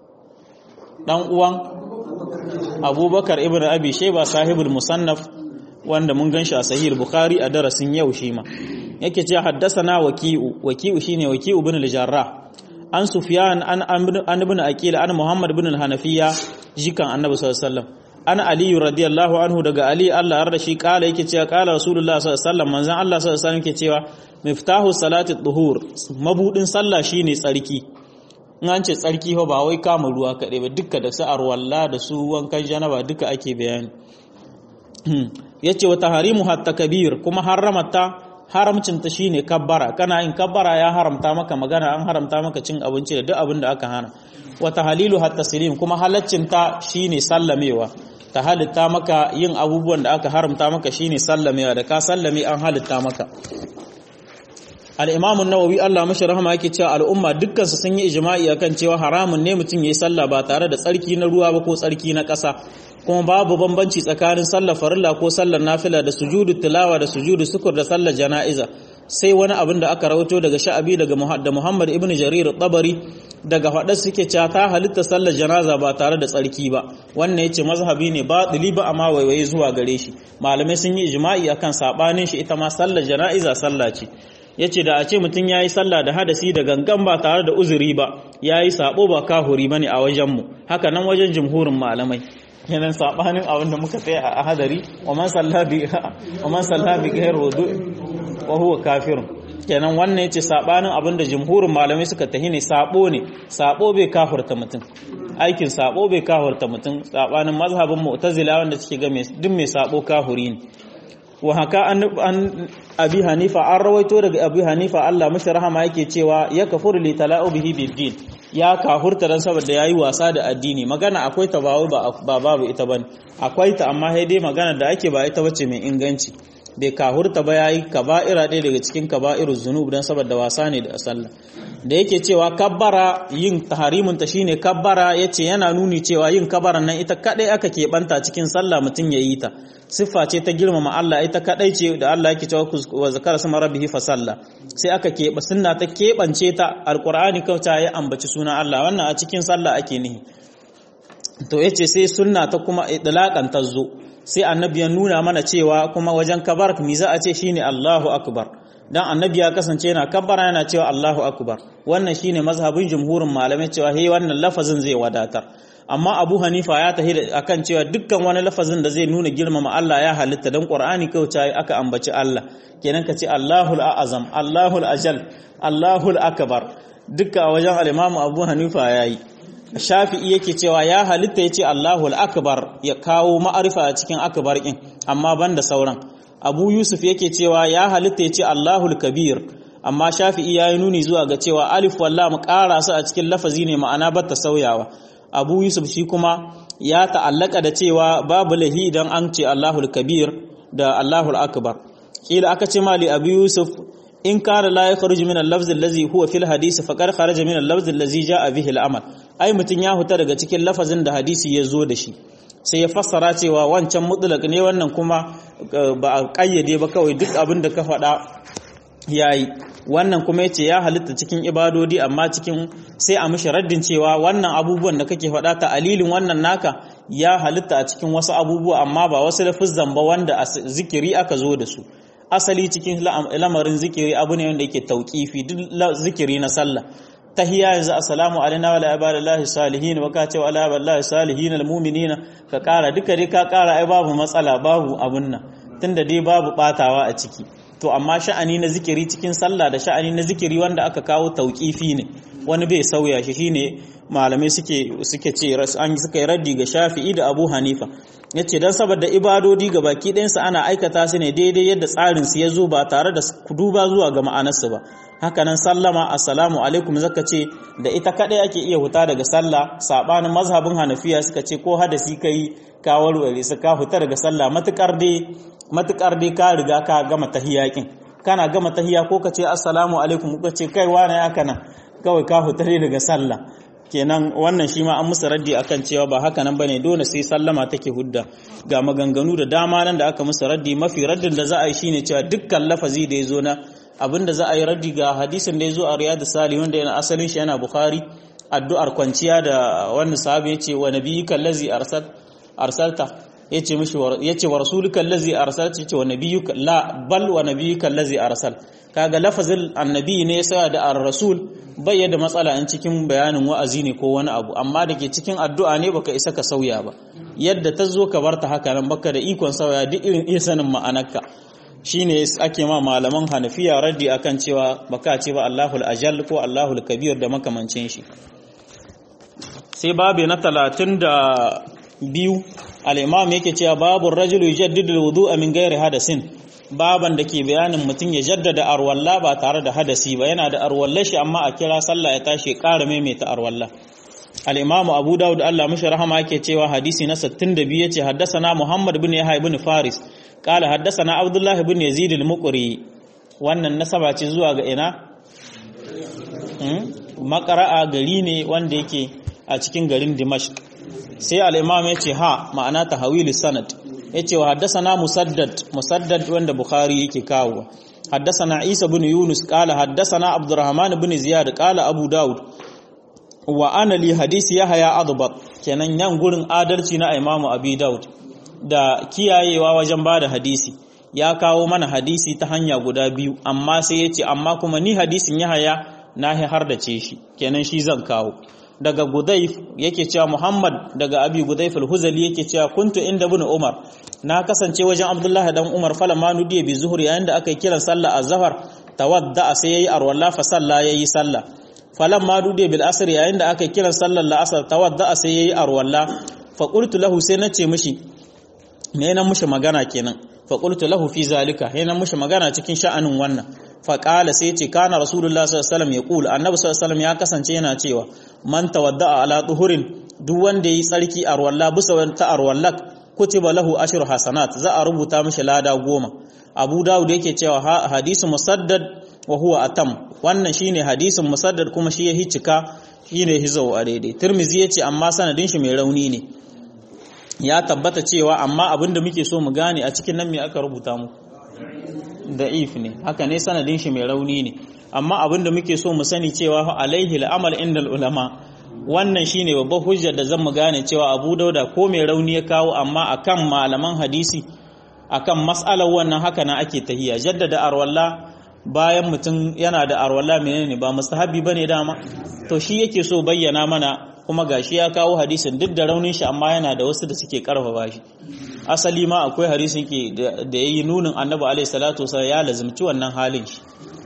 dan uwan abubakar ibn abi shaiba sahibul musannaf wanda mun gan shi a sahih bukhari a darasin yau shi ma yake ce haddasa na waki'u waki'u shine waki'u bin al-jarrah an sufyan an an ibn aqil an muhammad ibn al-hanafiya jikan annabi sallallahu alaihi wasallam an ali radiyallahu anhu daga ali Allah har da shi kala yake cewa kala rasulullah sallallahu alaihi wasallam manzon Allah sallallahu alaihi wasallam yake cewa miftahu salati dhuhur mabudin sallah shine tsarki in an ce tsarki fa ba wai kama ruwa kaɗai ba duka da su arwalla da su wankan janaba duka ake bayani yace wa taharimu hatta kabir kuma haramata haramcinta shine kabbara kana yin kabbara ya haramta maka magana an haramta maka cin abinci da duk abin da aka hana wata halilu hatta silim kuma halaccinta shine sallamewa ta halitta maka yin abubuwan da aka haramta maka shine sallamewa da ka sallame an halitta maka al-imam an-nawawi Allah mashi rahama yake cewa al'umma dukkan su sun yi ijma'i akan cewa haramun ne mutum yayi sallah ba tare da tsarki na ruwa ba ko tsarki na ƙasa kuma babu bambanci tsakanin sallar farilla ko sallar nafila da sujudu tilawa da sujudu sukur da sallar jana'iza sai wani abin da aka rawato daga sha'abi daga da Muhammad ibn Jarir tabari daga faɗar suke cewa ta halitta sallar janaza ba tare da tsarki ba wannan yace mazhabi ne ba ba amma waiwaye zuwa gare shi malamai sun yi ijma'i akan sabanin shi ita ma sallar jana'iza sallah ce yace da a ce mutum yayi sallah da hadasi da gangan ba tare da uzuri ba yayi sabo ba kahuri bane a wajen mu haka nan wajen jumhurin malamai kenan sabanin abin da muka tsaya a hadari wa man sallabi wa man sallabi ghayr wudu wa huwa kafirun kenan wannan yace sabanin abin da jumhurin malamai suka tahi ne sabo ne sabo bai kafirta mutum aikin sabo bai kafirta mutum sabanin mazhabin mu'tazila wanda suke ga mai duk mai sabo kafiri ne wa haka an abi hanifa an rawaito daga abi hanifa Allah mashi rahama yake cewa ya kafuru li tala'ubihi bid-din ya kahurta dan saboda yayi wasa da addini magana akwai ta ba ba babu ita bane akwai ta amma sai dai magana da ake ba ita bace mai inganci bai kahurta ba yayi kaba'ira ɗaya daga cikin kaba'iruz zunub dan saboda wasa ne da sallah da yake cewa kabbara yin taharimun ta shine kabbara yace yana nuni cewa yin kabbaran nan ita kadai aka keɓanta cikin sallah mutum yayi ta siffa ce ta girmama Allah ita kadai ce da Allah yake cewa wa zakara sama rabbihi fa salla sai aka keɓe sunna ta keɓance ta alqur'ani kauta ya ambaci sunan Allah wannan a cikin sallah ake nihi to yace sai sunna ta kuma idlaqan ta zo sai annabi ya nuna mana cewa kuma wajen kabar mi za a ce shine Allahu akbar dan annabi ya kasance yana kabbara yana cewa Allahu akbar wannan shine mazhabin jumhurin malamai cewa he wannan lafazin zai wadatar amma Abu Hanifa ya tahi akan cewa dukkan wani lafazin da zai nuna girmama Allah ya halitta dan Qur'ani kawai aka ambaci Allah kenan ka ce Allahul a'azam Allahul ajal Allahul akbar dukkan wajen al-Imam Abu Hanifa yayi Shafi'i yake cewa ya halitta yace Allahul akbar ya kawo ma'arifa a cikin akbar din amma banda sauran Abu Yusuf yake cewa ya halitta yace Allahul kabir amma Shafi'i yayi nuni zuwa ga cewa alif wallam ƙara su a cikin lafazi ne ma'ana bata sauyawa abu yusuf shi kuma ya ta'allaka da cewa babu lahi idan an ce allahul kabir da allahul akbar kila aka ce mali abu yusuf in kana la yakhruju min al-lafz allazi huwa fil hadisi faqad kharaja min al-lafz allazi jaa bihi al-amal ai mutun ya huta daga cikin lafazin da hadisi ya zo da shi sai ya fassara cewa wancan mutlaq ne wannan kuma ba a kayyade ba kawai duk abin da ka faɗa yayi wannan kuma yace ya halitta cikin ibadodi amma cikin sai a mishi raddin cewa wannan abubuwan da kake faɗa ta alilin wannan naka ya halitta a cikin wasu abubuwa amma ba wasu lafizan ba wanda a zikiri aka zo da su asali cikin lamarin zikiri abu ne wanda yake tauƙifi duk zikiri na sallah tahiyya yanzu assalamu alaina wa ala ibadillahi salihin wa ka ce wa ala ibadillahi salihin almu'minina ka kara duka dai ka kara ai babu matsala babu abun nan tunda dai babu batawa a ciki to amma sha'ani na zikiri cikin sallah da sha'ani na zikiri wanda aka kawo tauƙifi ne wani bai sauya shi shine malamai suke suke ce an suka yi raddi ga Shafi'i da Abu Hanifa yace dan saboda ibadodi ga baki ɗayansu ana aikata su ne daidai yadda tsarin su ya zo ba tare da duba zuwa ga ma'anarsu ba haka nan sallama assalamu alaikum zaka ce da ita kadai ake iya huta daga sallah sabanin mazhabin Hanafiya suka ce ko hadasi kai ka warware su ka huta daga sallah matukar dai matukar dai ka riga ka gama tahiyakin kana gama tahiya ko ka ce assalamu alaikum ko ce kai wani ya kana kawai ka huta daga sallah kenan wannan shi ma an musu raddi akan cewa ba haka nan bane dole sai sallama take hudda ga maganganu da dama nan da aka musu raddi mafi raddin da za a yi shine cewa dukkan lafazi da yazo na abinda za a yi raddi ga hadisin da yazo a riyadus salih wanda yana asalin shi yana bukhari addu'ar kwanciya da wannan sahabi yace wa nabiyyika allazi arsal arsalta yace mishi yace wa rasulika allazi arsalta yace wa nabiyyuka la bal wa nabiyyuka allazi arsal kaga lafazin annabi ne ya da ar-rasul bai da matsala in cikin bayanin wa'azi ne ko wani abu amma da ke cikin addu'a ne baka isa ka sauya ba yadda ta zo ka barta haka nan baka da ikon sauya duk irin iya sanin ma'anarka shine ake ma malaman hanafiya raddi akan cewa baka ce ba Allahul ajal ko Allahul kabir da makamancin shi sai babu na talatin da biyu al-imam yake cewa babu rajulu yujaddidu al-wudu'a min ghairi hadasin baban da ke bayanin mutum ya jaddada arwalla ba tare da hadasi ba yana da arwalla shi amma a kira sallah ya tashi ƙara maimaita arwalla al-imam abu dawud Allah mishi rahama yake cewa hadisi na 62 yace haddathana muhammad ibn yahya ibn faris qala haddathana abdullah ibn yazid al-muqri wannan nasaba ce zuwa ga ina makara'a gari ne wanda yake a cikin garin dimashq sai al-imam yace ha ma'ana tahawil sanad yace wa haddathana musaddad musaddad wanda bukhari yake kawo haddathana isa ibn yunus qala haddathana abdurrahman ibn ziyad qala abu daud wa ana li hadisi yahya adbat kenan yan gurin adalci na imamu abi daud da kiyayewa wajen bada hadisi ya kawo mana hadisi ta hanya guda biyu amma sai yace amma kuma ni hadisin yahya na har da ce shi kenan shi zan kawo daga Gudayf yake cewa Muhammad daga Abi Gudayf al-Huzali yake cewa kuntu inda ibn Umar na kasance wajen Abdullah dan Umar falamma nudiya bi zuhur yayin da aka yi kiran sallah az-zahar tawadda sai yayi arwalla fa salla yayi sallah falamma nudiya bil asr yayin da aka yi kiran sallar al-asr tawadda sai yayi arwalla fa qultu lahu sai nace mishi me nan mushi magana kenan fa qultu lahu fi zalika he nan mushi magana cikin sha'anin wannan fa qala sai ce kana rasulullah sallallahu alaihi wasallam yaqul annabi sallallahu alaihi wasallam ya kasance yana cewa man tawadda'a ala tuhurin duk wanda yi tsarki a ruwalla bisa wata arwallak kutiba lahu ashru hasanat za a rubuta mishi lada goma abu dawud yake cewa hadisu musaddad wa huwa atam wannan shine hadisin musaddad kuma shi ya hicika shine hizo a daidai tirmizi yace amma sanadin shi mai rauni ne ya tabbata cewa amma abinda muke so mu gane a cikin nan me aka rubuta mu da'if ne haka ne sanadin shi mai rauni ne amma abinda muke so mu sani cewa alaihi al'amal indal ulama wannan shine babban hujjar da zan mu gane cewa Abu Dauda ko mai rauni ya kawo amma akan malaman hadisi akan mas'alar wannan haka na ake tahiya jaddada arwalla bayan mutum yana da arwalla menene ba mustahabi bane dama to shi yake so bayyana mana kuma gashi ya kawo hadisin duk da raunin shi amma yana da wasu da suke karfafa shi asali ma akwai hadisin ke da yayi nunin Annabi alaihi salatu wasallam ya lazimci wannan halin shi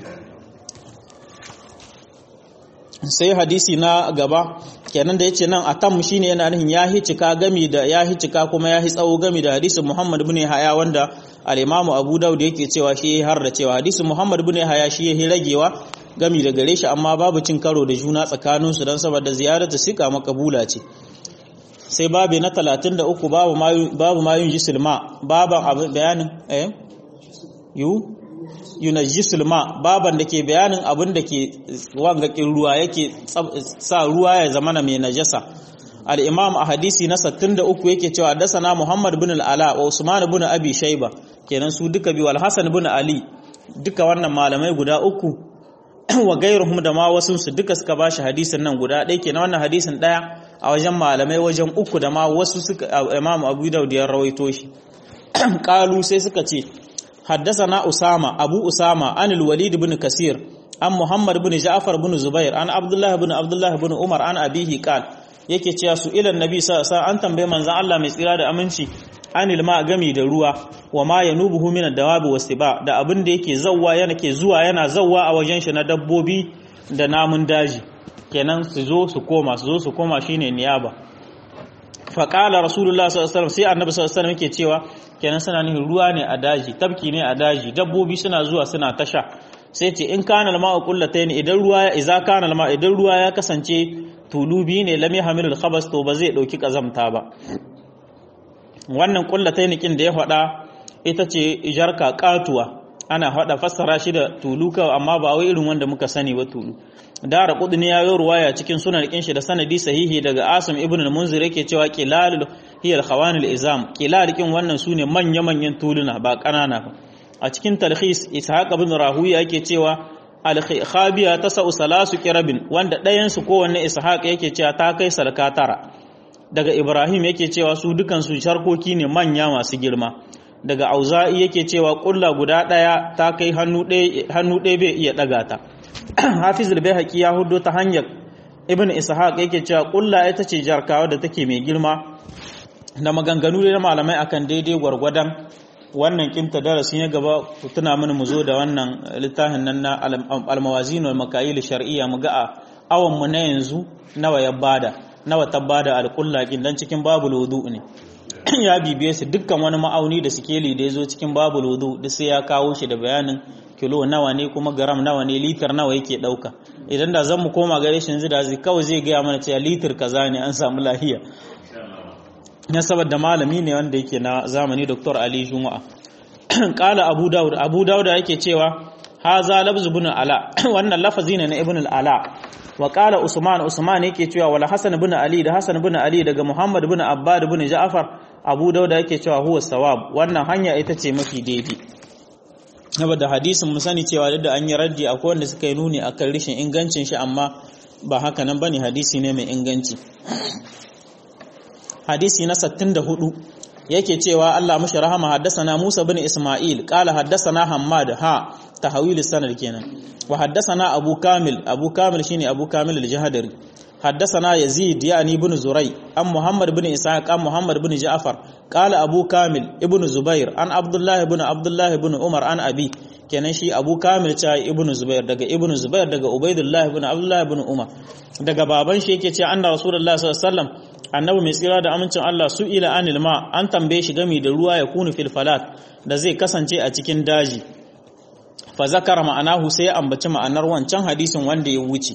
sai hadisi na gaba kenan da yace nan atam shine yana nufin ya hicika gami da ya hicika kuma ya tsawo gami da hadisin Muhammad ibn Haya wanda al-Imam Abu Dawud yake cewa shi har da cewa hadisin Muhammad ibn Haya shi ya ragewa gami da gare shi amma babu cin karo da juna tsakanin su dan saboda ziyaratu sika makabula ce sai babu na 33 babu babu mayun jisilma baban bayanin eh yu yunajjisul ma baban da ke bayanin abin da ke wangakin ruwa yake sa ruwa ya zama na mai najasa al-imam a hadisi na 63 yake cewa dasana muhammad bin al-ala wa usman bin abi shayba kenan su duka biyu al-hasan bin ali duka wannan malamai guda uku wa gairuhum da ma wasu su duka suka bashi hadisin nan guda ɗaya kenan wannan hadisin ɗaya a wajen malamai wajen uku da ma wasu suka imam abu daud ya rawaito shi qalu sai suka ce حدثنا أسامة أبو أسامة عن الوليد بن كثير عن محمد بن جعفر بن زبير عن عبد الله بن عبد الله بن عمر عن أبيه قال yake cewa su ilan nabi sallallahu alaihi an tambaye manzon Allah mai tsira da aminci anil ma gami da ruwa wa ma yanubuhu min ad-dawabi wastiba da abin da yake zawwa yana ke zuwa yana zawwa a wajen shi na dabbobi da namun daji kenan su zo su koma su zo su koma shine niyaba fa qala rasulullah sallallahu alaihi wasallam sai annabi sallallahu alaihi wasallam yake cewa kenan suna nufin ruwa ne a daji tabki ne a daji dabbobi suna zuwa suna tasha sai ce in kana al-ma'u qullatayn idan ruwa ya iza kana al idan ruwa ya kasance tulubi ne lam yahmilul khabas to ba zai dauki kazamta ba wannan qullatayn kin da ya faɗa ita ce jarka katuwa ana faɗa fassara shi da tulu kawai amma ba wai irin wanda muka sani ba tulu dara qudni ya yi ruwaya cikin sunan kin shi da sanadi sahihi daga asim ibn al-munzir yake cewa qilalul hiya al-khawan al-izam qilal kin wannan sune manya manyan tuluna ba kanana ba a cikin talhis ishaq ibn rahuya yake cewa al-khabiya tasau salasu kirabin wanda ɗayan su kowanne ishaq yake cewa ta kai salka tara daga ibrahim yake cewa su dukan su sharkoki ne manya masu girma daga auza'i yake cewa kulla guda ɗaya ta kai hannu ɗaya bai iya ɗaga ta hafiz al-baihaqi ya hudo ta hanyar ibn ishaq yake cewa kulla ita ce jarkawa da take mai girma da maganganu da malamai akan daidai gwargwadon wannan kinta darasi na gaba ku tuna mini mu zo da wannan littafin nan na al-mawazin wal makayil shar'iyya mu ga a awan mu na yanzu nawa ya bada nawa ta bada al-kulla kin dan cikin babul wudu ne ya bibiye su dukkan wani ma'auni da sikeli da ya zo cikin babul wudu duk sai ya kawo shi da bayanin kilo nawa ne kuma garam nawa ne litar nawa yake dauka idan da zan mu koma gare shi yanzu da zai kawai zai gaya mana cewa litar kaza ne an samu lahiya na saboda malami ne wanda yake na zamani Dr. Ali Juma'a kala Abu Dawud Abu Dawud yake cewa haza lafzu ibn ala wannan lafazi ne na ibn al-ala wa qala Usman Usman yake cewa wala Hasan ibn Ali da Hasan ibn Ali daga Muhammad ibn Abbad ibn Ja'far Abu Dawud yake cewa huwa sawab wannan hanya ita ce mafi daidai saboda hadisin mu sani cewa da an yi raddi akwai wanda suka yi nuni akan rishin ingancin shi amma ba haka nan bane hadisi ne mai inganci hadisi na 64 yake cewa Allah mashi rahama haddasana Musa bin Isma'il qala haddasana Hammad ha tahwil sanad kenan wa haddasana Abu Kamil Abu Kamil shine Abu Kamil al-Jahdari haddasana Yazid yani ibn Zurai an Muhammad bin Ishaq an Muhammad bin Ja'far qala Abu Kamil ibn Zubair an Abdullah ibn Abdullah ibn Umar an Abi kenan shi Abu Kamil ta ibn Zubair daga ibn Zubair daga Ubaidullah ibn Abdullah ibn Umar daga baban shi yake cewa anna Rasulullah sallallahu alaihi wasallam annabi mai tsira da amincin Allah su ila anil ma an tambaye shi gami da ruwa ya kunu fil falat da zai kasance a cikin daji fa zakara ma'anahu sai ya ambaci ma'anar wancan hadisin wanda ya wuce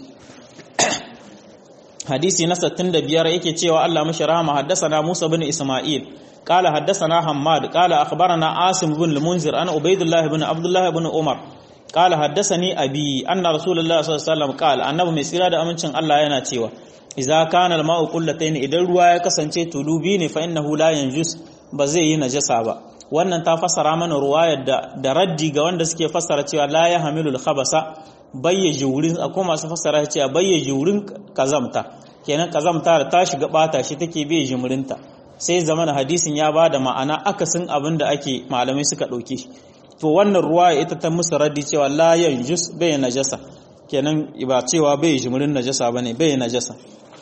hadisi na 65 yake cewa Allah mashi rahama haddasana Musa bin Isma'il قال حدثنا حماد قال أخبرنا عاصم بن المنذر أنا عبيد الله بن عبد الله بن عمر قال حدثني أبي أن رسول الله صلى الله عليه وسلم قال أنه مسيرا da amincin Allah yana cewa idza kana al-ma'u qullatayn idan ruwa ya kasance tulubi ne fa innahu la yanjus ba zai yi najasa ba wannan ta fassara mana ruwayar da da raddi ga wanda suke fassara cewa la yahmilul khabasa bayyaji wurin akwai masu fassara cewa bayyaji wurin kazamta kenan kazamta da ta shiga bata shi take bai jimurinta sai zamana hadisin ya bada ma'ana akasin abin da ake malamai suka dauke shi to wannan ruwaya ita ta musu raddi cewa la yanjus bai najasa kenan ba cewa bai jimurin najasa bane bai najasa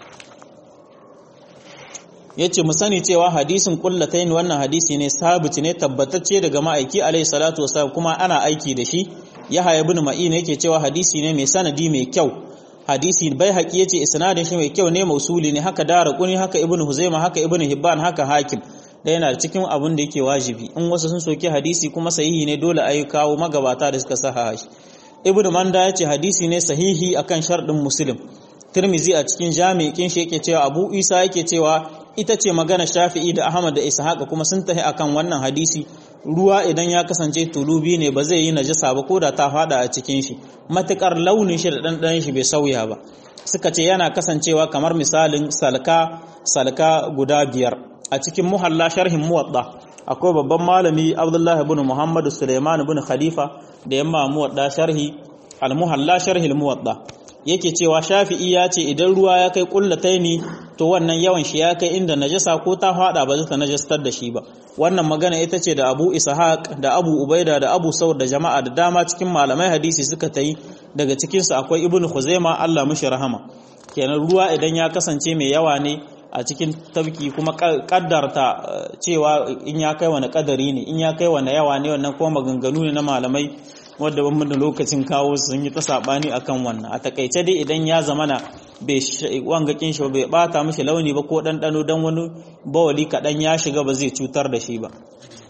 yace mu sani cewa hadisin kullatayn wannan hadisi ne sabiti ne tabbatacce daga ma'aiki alayhi salatu wasallam kuma ana aiki da shi yahya ibn ma'in yake cewa hadisi ne mai sanadi mai kyau hadisi bai haƙi yace isnadin shi mai kyau ne mausuli ne haka dara kuni haka ibn huzaima haka ibn hibban haka hakim da yana cikin abin da yake wajibi in wasu sun soki hadisi kuma sahihi ne dole ayi kawo magabata da suka saha shi ibn manda yace hadisi ne sahihi akan sharɗin muslim tirmizi a cikin jami'in shi yake cewa abu isa yake cewa ita ce magana shafi'i da ahmad da ishaqa kuma sun tahi akan wannan hadisi ruwa idan ya kasance tulubi ne ba zai yi najasa ba ko da ta fada a cikin shi matukar launin shi da ɗanɗanon shi bai sauya ba suka ce yana kasancewa kamar misalin salka salka guda biyar a cikin muhalla sharhin muwadda akwai babban malami abdullahi ibn muhammad suleiman ibn khalifa da yamma muwadda sharhi al-muhalla sharhi al-muwadda yake cewa shafi'i ya ce idan ruwa ya kai kullataini to wannan yawan shi ya kai inda najasa ko ta fada ba zata najastar da shi ba wannan magana ita ce da Abu Ishaq da Abu Ubaida da Abu Saud da jama'a da dama cikin malamai hadisi suka tayi daga cikin su akwai Ibn Khuzaima Allah mishi rahama kenan ruwa idan ya kasance mai yawa ne a cikin tabki kuma kaddarta cewa in ya kai wani kadari ne in ya kai wani yawa ne wannan kuma maganganu ne na malamai wadda ban da lokacin kawo sun yi ta sabani akan wannan a takaice dai idan ya zamana bai wangakin shi bai bata mishi launi ba ko ɗanɗano don wani bawali kaɗan ya shiga ba zai cutar da shi ba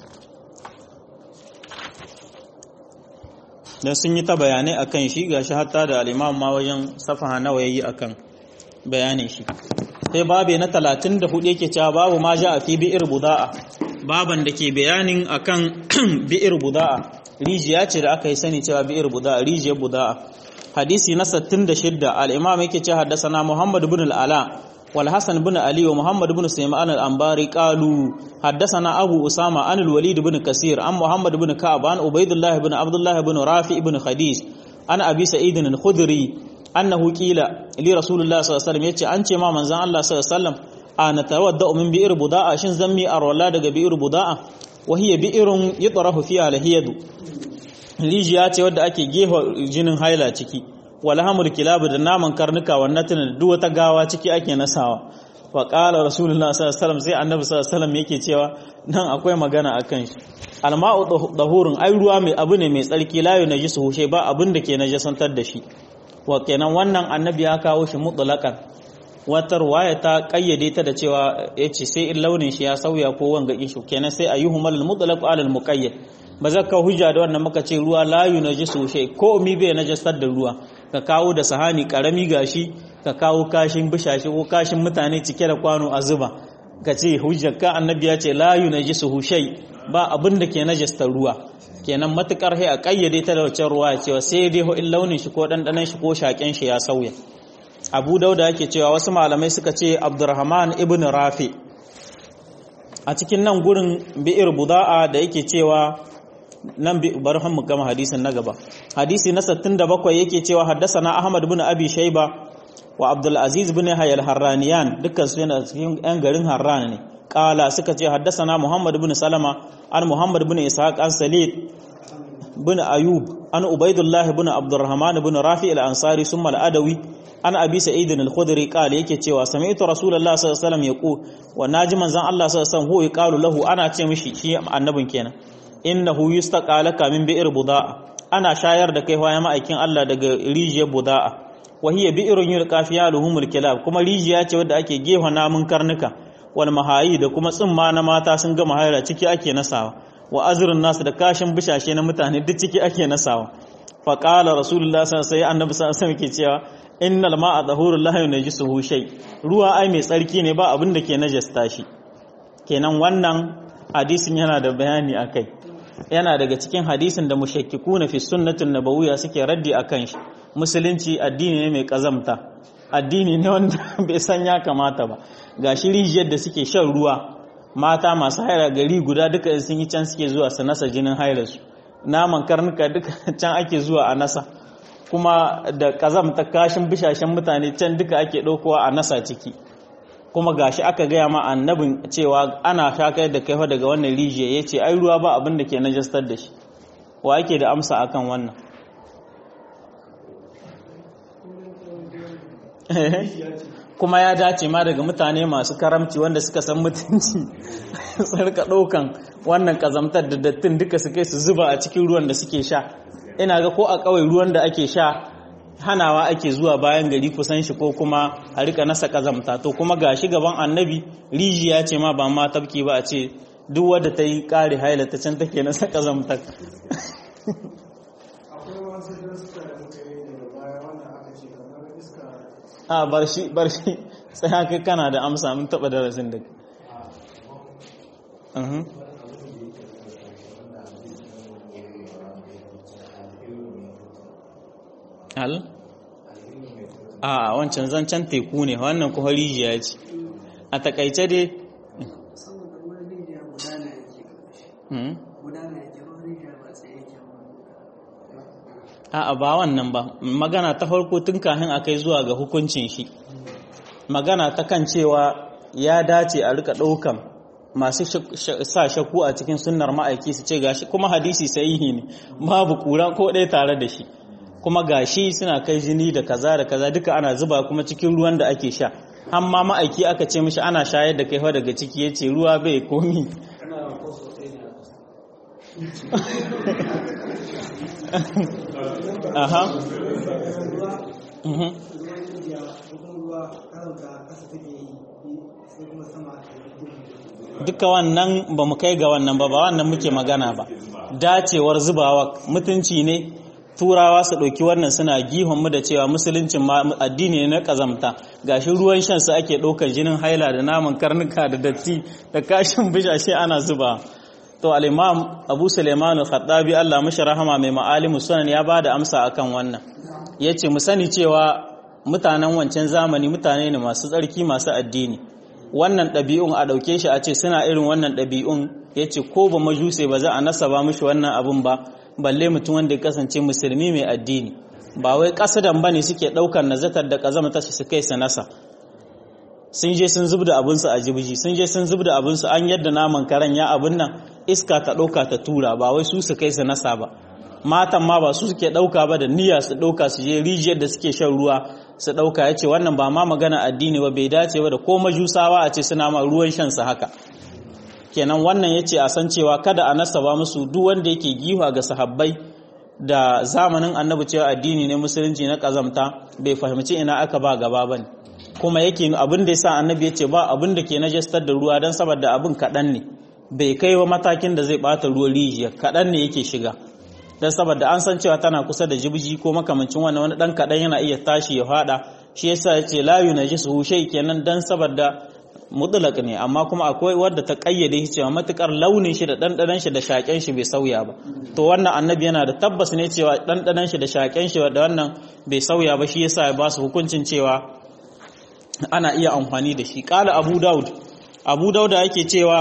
don sun yi ta bayanai akan shi ga shi hatta da al'imam ma wajen safaha nawa yayi akan bayanin shi sai babe na 34 yake cewa babu ma ja a fi bi'ir buda'a baban da ke bayanin akan bi'ir buda'a rijiya ce da aka yi sani cewa bi'ir buda'a rijiyar buda'a hadisi na 66 al-imam yake cewa haddathana Muhammad ibn al-Ala wal Hasan ibn Ali wa Muhammad ibn Sulaiman al-Anbari qalu haddathana Abu Usama an al-Walid ibn Kasir an Muhammad ibn Ka'ab an Ubaydullah ibn Abdullah ibn Rafi ibn Khadij an Abi Sa'id al-Khudri annahu qila li Rasulullah sallallahu alaihi wasallam yace an ce ma manzon Allah sallallahu alaihi wasallam ana tawadda min bi'ir buda'a shin zammi arwala daga bi'ir buda'a wa hiya bi'irun yutrahu fiha al-hiyadu rijiya ce wadda ake gefa jinin haila ciki walhamul kilabu da naman karnuka wannan tunan duk wata gawa ciki ake nasawa fa qala rasulullah sallallahu alaihi wasallam sai annabi sallallahu alaihi wasallam yake cewa nan akwai magana akan shi alma'u dahurun ai ruwa mai abu ne mai tsarki la yunajisu hushe ba abin da ke najasantar da shi wa kenan wannan annabi ya kawo shi mutlaqan wata ruwaya ta kayyade ta da cewa yace sai in launin shi ya sauya ko wanga ishu kenan sai ayyuhumal mutlaq ala al muqayyad ba zaka hujja da wannan muka ce ruwa la yunajisu shay ko mi bai najasar da ruwa ka kawo da sahani karami gashi ka kawo kashin bishashi ko kashin mutane cike da kwano a zuba ka ce hujjar ka annabi ya ce la yunajisu shay ba abin da ke najasta ruwa kenan matukar sai a kayyade ta da wacce ruwa cewa sai dai ho in launin shi ko dandanan shi ko shaken shi ya sauya Abu Dauda yake cewa wasu malamai suka ce Abdurrahman ibn Rafi a cikin nan gurin bi'ir buda'a da yake cewa nan bari mu gama hadisin na gaba hadisi na 67 yake cewa haddasana Ahmad ibn Abi Shayba wa Abdul Aziz ibn Hayy al-Harraniyan dukkan su yana cikin yan garin Harran ne kala suka ce haddasana Muhammad ibn Salama an Muhammad ibn Ishaq an Salid ibn Ayub an Ubaidullah ibn Abdurrahman ibn Rafi al-Ansari summa al-Adawi an Abi Sa'id al-Khudri kala yake cewa sami'tu Rasulullah sallallahu alaihi wasallam yaqu wa naji manzon Allah sallallahu alaihi wasallam hu yaqalu lahu ana ce mishi shi annabin kenan innahu yustaqalaka min bi'r buda'a ana shayar da kai waya ma'aikin Allah daga rijiyar buda'a wa hiya bi'run yulqa fiha luhumul kilab kuma rijiya ce wadda ake gefa namun karnuka wal mahayi da kuma tsimma na mata sun gama haira ciki ake nasawa wa azrun nasu da kashin bishashe na mutane duk ciki ake nasawa fa qala rasulullah sallallahu alaihi wasallam annabi sallallahu alaihi wasallam ke cewa innal ma'a tahurul la yunajisuhu shay ruwa ai mai tsarki ne ba abin da ke najasta shi kenan wannan hadisin yana da bayani akai yana daga cikin hadisin da mushakkikuna fi sunnatin nabawiyya suke raddi akan shi musulunci addini ne mai kazamta addini ne wanda bai san ya kamata ba ga shi rijiyar da suke shan ruwa mata masu haira gari guda duka sun yi can suke zuwa su nasa jinin hairarsu naman karnuka duka can ake zuwa a nasa kuma da kazamta kashin bishashen mutane can duka ake ɗaukowa a nasa ciki kuma gashi aka gaya ma annabin cewa ana shakar da kaifa daga wannan rijiya ya ce ai ruwa ba abin da ke najastar da shi wa ake da amsa akan wannan kuma ya dace ma daga mutane masu karamci wanda suka san mutunci sarka ɗaukan wannan kazamtar da dattin duka su kai su zuba a cikin ruwan da suke sha ina ga ko a kawai ruwan da ake sha hanawa ake zuwa bayan gari kusan shi ko kuma a rika nasa kazamta to kuma gashi gaban annabi rijiya ce ma ba ma tafki ba a ce duk wadda ta yi kare haila ta can take nasa kazamtar a bar shi bar shi sai haka kana da amsa mun taba darasin da hal a wancan zancen teku ne wannan kuma rijiya ce a takaice dai a ba wannan ba magana ta farko tun kafin a kai zuwa ga hukuncin shi magana ta kan cewa ya dace a rika ɗaukan masu sa shakku a cikin sunnar ma'aiki su ce gashi kuma hadisi sahihi ne babu kura ko ɗaya tare da shi kuma gashi suna kai jini da kaza da kaza duka ana zuba kuma cikin ruwan da ake sha amma ma'aiki aka ce mishi ana shayar da kai daga ciki yace ruwa bai komi aha duka wannan ba mu kai ga wannan ba ba wannan muke magana ba dacewar zubawa mutunci ne turawa su ɗauki wannan suna gihon mu da cewa musuluncin addini ne na ƙazamta gashi ruwan shan su ake ɗaukar jinin haila da naman karnuka da datti da kashin bishashe ana zuba to al-imam abu suleiman al-khattabi Allah mashi rahama mai ma'alimu sunan ya bada amsa akan wannan yace mu sani cewa mutanen wancan zamani mutane ne masu tsarki masu addini wannan ɗabi'un a ɗauke shi a ce suna irin wannan ɗabi'un yace ko ba majuse ba za a nasaba mishi wannan abun ba balle mutum wanda ya kasance musulmi mai addini ba wai kasadan bane suke daukar nazatar da kazama ta su kai su nasa sun je sun zubda abinsu a jibiji sun je sun zubda abinsu an yadda naman karen ya abin nan iska ta dauka ta tura ba wai su su kai su nasa ba matan ma ba su suke dauka ba da niyya su dauka su je rijiyar da suke shan ruwa su dauka yace wannan ba ma magana addini ba bai dace ba da ko majusawa a ce suna ma ruwan shan su haka kenan wannan yace a san cewa kada a nasaba musu duk wanda yake giwa ga sahabbai da zamanin annabi cewa addini ne musulunci na kazamta bai fahimci ina aka ba gaba bane kuma yake abin da yasa annabi yace ba abin da ke najastar da ruwa dan saboda abin kadan ne bai kai wa matakin da zai bata ruwan rijiya kadan ne yake shiga dan saboda an san cewa tana kusa da jibji ko makamancin wannan wani dan kadan yana iya tashi ya fada shi yasa yace la yunajisu shay kenan dan saboda mutlaq ne amma kuma akwai wadda ta kayyade shi cewa matukar launin shi da dandanan shi da shaken shi bai sauya ba to wannan annabi yana da tabbas ne cewa dandanan shi da shaken shi da wannan bai sauya ba shi yasa ya ba su hukuncin cewa ana iya amfani da shi qala abu daud abu daud yake cewa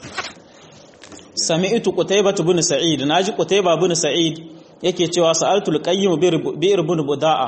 sami'tu qutaybah ibn sa'id naji qutaybah ibn sa'id yake cewa sa'altu al-qayyim bi ibn buda'a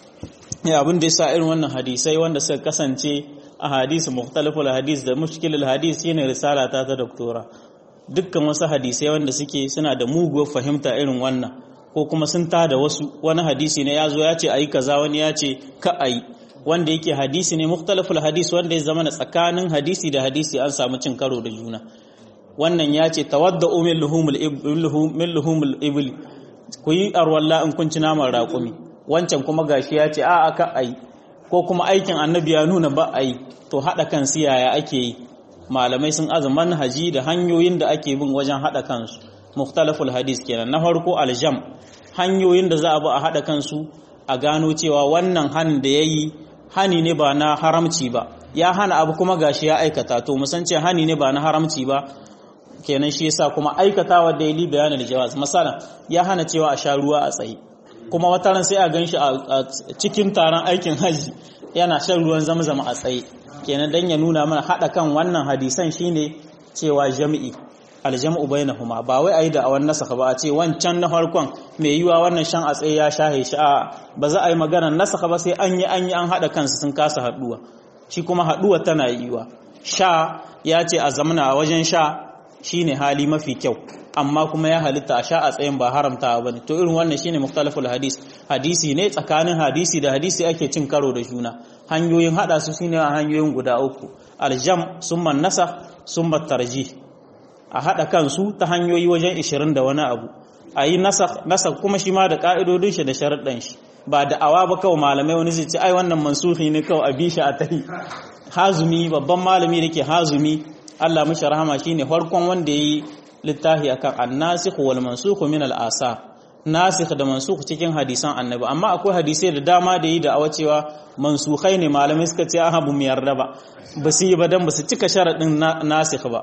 ya abin da yasa irin wannan hadisai wanda suka kasance a hadisi mukhtaliful hadis da mushkilul hadis shine risala ta ta doktora dukkan wasu hadisai wanda suke suna da muguwar fahimta irin wannan ko kuma sun ta da wasu wani hadisi ne yazo ya ce ayi kaza wani ya ce ka ayi wanda yake hadisi ne mukhtaliful hadis wanda ya zama tsakanin hadisi da hadisi an samu cin karo da juna wannan ya ce tawadda min luhumul min luhumul ibli ku yi arwalla in kun ci naman raƙumi wancan kuma gashi ya ce a aka ayi ko kuma aikin annabi ya nuna ba a yi to haɗa kan siyaya ake yi malamai sun aza manhaji da hanyoyin da ake bin wajen haɗa kansu mukhtalaful hadis kenan na farko aljam hanyoyin da za a bi a haɗa kansu a gano cewa wannan han da ya yi hani ne ba na haramci ba ya hana abu kuma gashi ya aikata to musan ce hani ne ba na haramci ba kenan shi yasa kuma aikatawa da yi bayanin jawaz masala ya hana cewa a sha ruwa a tsaye kuma wata ran sai a gan shi a cikin taron aikin haji yana shan ruwan zamzama a tsaye kenan dan ya nuna mana hada kan wannan hadisan shine cewa jami'i aljam'u bainahuma ba wai ayi da awan nasakha ba a ce wancan na farkon mai yiwa wannan shan a tsaye ya shahe shi a ba za a yi maganar nasakha ba sai an yi an yi an hada kansu sun kasa haduwa shi kuma haduwa tana yiwa sha ya ce a zamana a wajen sha shine hali mafi kyau amma kuma ya halitta a sha a tsayin ba haramta ba ne to irin wannan shine muktalaful hadis hadisi ne tsakanin hadisi da hadisi ake cin karo da juna hanyoyin hada su shine a hanyoyin guda uku aljam summa nasa summa tarjih a hada kansu ta hanyoyi wajen 20 da wani abu a yi nasa kuma shi ma da ka'idodin shi da sharaɗin shi ba da awa ba kawai malamai wani zai ce ai wannan mansuhi ne kawai a bishi a tahi hazumi babban malami da ke hazumi Allah mishi rahama shine farkon wanda yayi littafi akan an-nasikh wal mansukh min al-asa nasikh da mansukh cikin hadisan annabi amma akwai hadisai da dama da yi da awa cewa mansukhai ne malamai suka ce aha bu mu yarda ba ba su yi ba dan ba su cika sharadin nasikh ba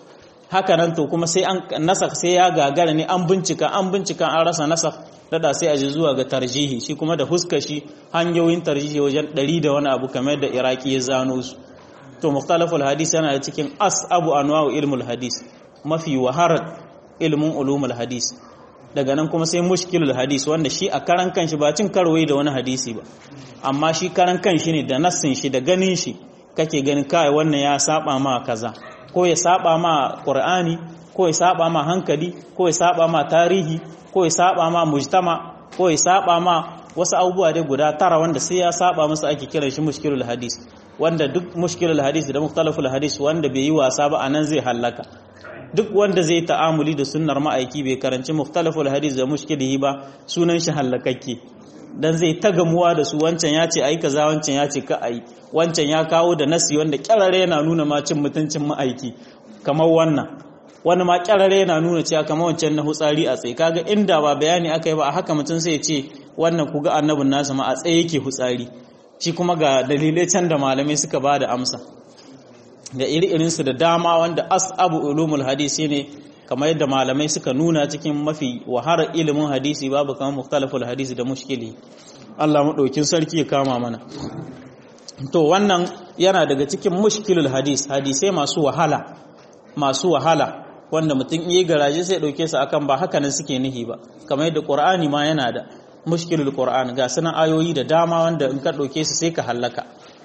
haka nan to kuma sai an nasakh sai ya gagara ne an bincika an bincika an rasa nasakh dada sai a ji zuwa ga tarjihi shi kuma da huska shi hanyoyin tarjihi wajen ɗari da wani abu kamar da iraki ya zano su to mukhtalaful hadis yana da cikin as abu anwa'u ilmul hadis mafi waharar ilmin ulumul hadis daga nan kuma sai mushkilul hadis wanda shi a karan kanshi ba cin karwai da wani hadisi ba amma shi karan kanshi ne da nassin shi da ganin shi kake ganin kai wannan ya saba ma kaza ko ya saba ma qur'ani ko ya saba ma hankali ko ya saba ma tarihi ko ya saba ma mujtama ko ya saba ma wasu abubuwa dai guda tara wanda sai ya saba musu ake kiran shi mushkilul hadis wanda duk mushkilul hadis da mukhtalaful hadis wanda bai yi wasa ba anan zai hallaka duk wanda zai ta'amuli da sunnar ma'aiki bai karanci mukhtalaful hadis da mushkilihi ba sunan shi hallakakke dan zai ta gamuwa da su wancan ya ce ai kaza wancan ya ce ka ai wancan ya kawo da nasi wanda kyarare yana nuna ma cin mutuncin ma'aiki kamar wannan wani ma kyarare yana nuna cewa kamar wancan na hutsari a tsaye kaga inda ba bayani aka yi ba a haka mutum sai ya ce wannan ku ga annabin nasa ma a tsaye yake hutsari shi kuma ga dalilai can da malamai suka ba da amsa da iri-irinsu da dama wanda asabu ulumul hadisi ne kamar yadda malamai suka nuna cikin mafi waharar ilimin hadisi babu kamar muktalaful hadisi da mushkili Allah maɗaukin sarki ya kama mana to wannan yana daga cikin mushkilul hadis hadisai masu wahala masu wahala wanda mutum iya garaje sai ɗauke su akan ba haka nan suke nihi ba kamar yadda ƙur'ani ma yana da mushkilul qur'an ga sunan ayoyi da dama wanda in ka ɗauke su sai ka hallaka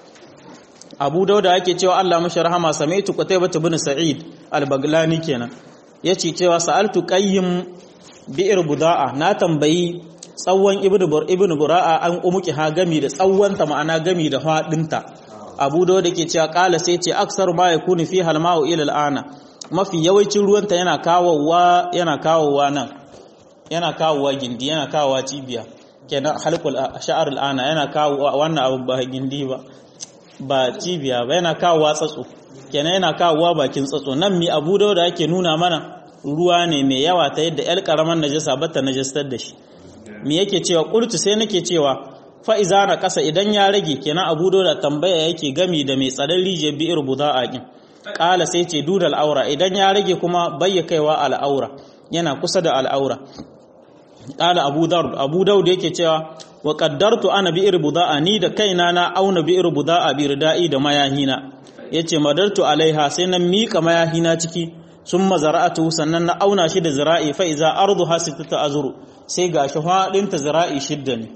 abu dauda ake cewa Allah mashi rahama samaitu qutaybah ibn sa'id al-baglani kenan yace cewa sa'altu qayyim bi'r buda'a na tambayi tsawon ibnu bur ibnu bura'a an umuki ha gami da tsawon ta ma'ana gami da hadinta abu dauda ke cewa kala sai ce aksar ma yakunu fi halma'u ila al-ana mafi yawancin ruwanta yana kawowa yana kawowa nan yana kawowa gindi yana kawowa cibiya kenan halqul sha'ar al-ana yana kawowa wannan abu ba gindi ba ba cibiya ba yana kawowa tsatso kenan yana kawowa bakin tsatso nan mi abu da yake nuna mana ruwa ne mai yawa ta yadda yar karaman najasa bata najastar da shi mi yake cewa qultu sai nake cewa fa iza na kasa idan ya rage kenan abu da tambaya yake gami da mai tsadan rijiyar bi'ir buda'a kin kala sai ce dudal aura idan ya rage kuma bayya kaiwa al'aura yana kusa da al'aura kala abu daud abu daud yake cewa wa qaddartu ana bi'ir buda'a ni da kaina na auna bi'ir buda'a bi rida'i da mayahina yace madartu alaiha sai na mika mayahina ciki sun mazara'atu sannan na auna shi da zira'i fa iza arduha sittatu azru sai gashi fadin ta zira'i shidda ne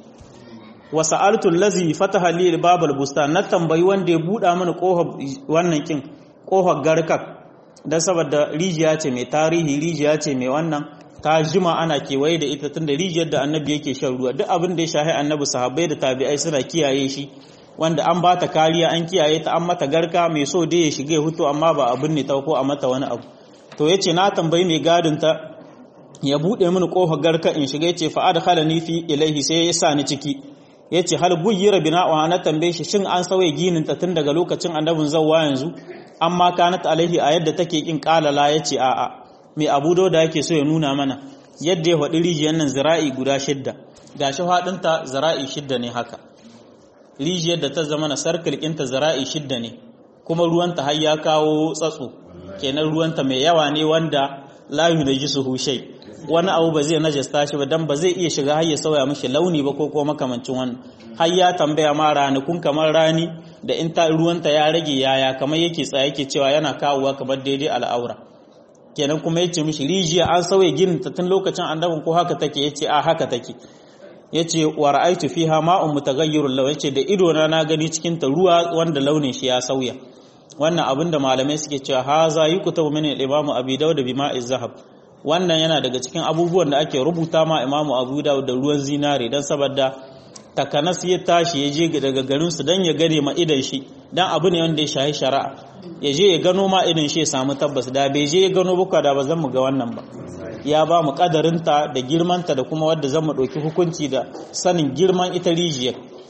wa sa'altu allazi fataha li babal bustan na tambayi wanda ya buda mana kofar wannan kin kofar garkak dan saboda rijiya ce mai tarihi rijiya ce mai wannan ta jima ana kewaye da ita tunda rijiyar da annabi yake shan ruwa duk abin da ya shahi annabi sahabbai da tabi'ai suna kiyaye shi wanda an ba ta kariya an kiyaye ta an mata garka mai so dai ya shiga ya hutu amma ba abin ne ta ko a mata wani abu to yace na tambayi mai gadin ta ya bude mini kofar garka in shiga yace fa adkhalani fi ilaihi sai ya sa ni ciki yace hal buyyira bina'u na tambaye shi shin an sauye ginin ta tun daga lokacin annabin zawwa yanzu amma kanat alaihi a yadda take kin kalala yace a'a mai abu da yake so ya nuna mana yadda ya faɗi rijiyar nan zira'i guda shidda ga shi faɗinta zira'i shidda ne haka rijiyar da ta zama na sarkil ɗinta zira'i shidda ne kuma ruwanta har ya kawo tsatso kenan ruwanta mai yawa ne wanda layu da ji su hushai wani abu ba zai najasta shi ba dan ba zai iya shiga har ya sauya mishi launi ba ko ko makamancin wannan har ya tambaya ma ranakun kamar rani da in ta ruwanta ya rage yaya kamar yake tsaye yake cewa yana kawowa kamar daidai al'aura kenan kuma yace mishi rijiya an sauye ginin ta tun lokacin annabin ko haka take yace a haka take yace wa ra'aytu fiha ma'un mutaghayyirun law yace da ido na na gani cikin ta ruwa wanda launin shi ya sauya wannan abin da malamai suke cewa haza yukutabu min al-imamu abi dawud bi ma'iz zahab wannan yana daga cikin abubuwan da ake rubuta ma imamu abu dawud da ruwan zinare dan saboda takanas ya tashi ya je daga garin su dan ya gane ma idan shi dan abu ne wanda ya shahi shari'a ya je ya gano ma idan shi ya samu tabbas da bai je ya gano buka da ba zan mu ga wannan ba ya ba mu kadarinta da girmanta da kuma wadda zan mu ɗauki hukunci da sanin girman ita rijiyar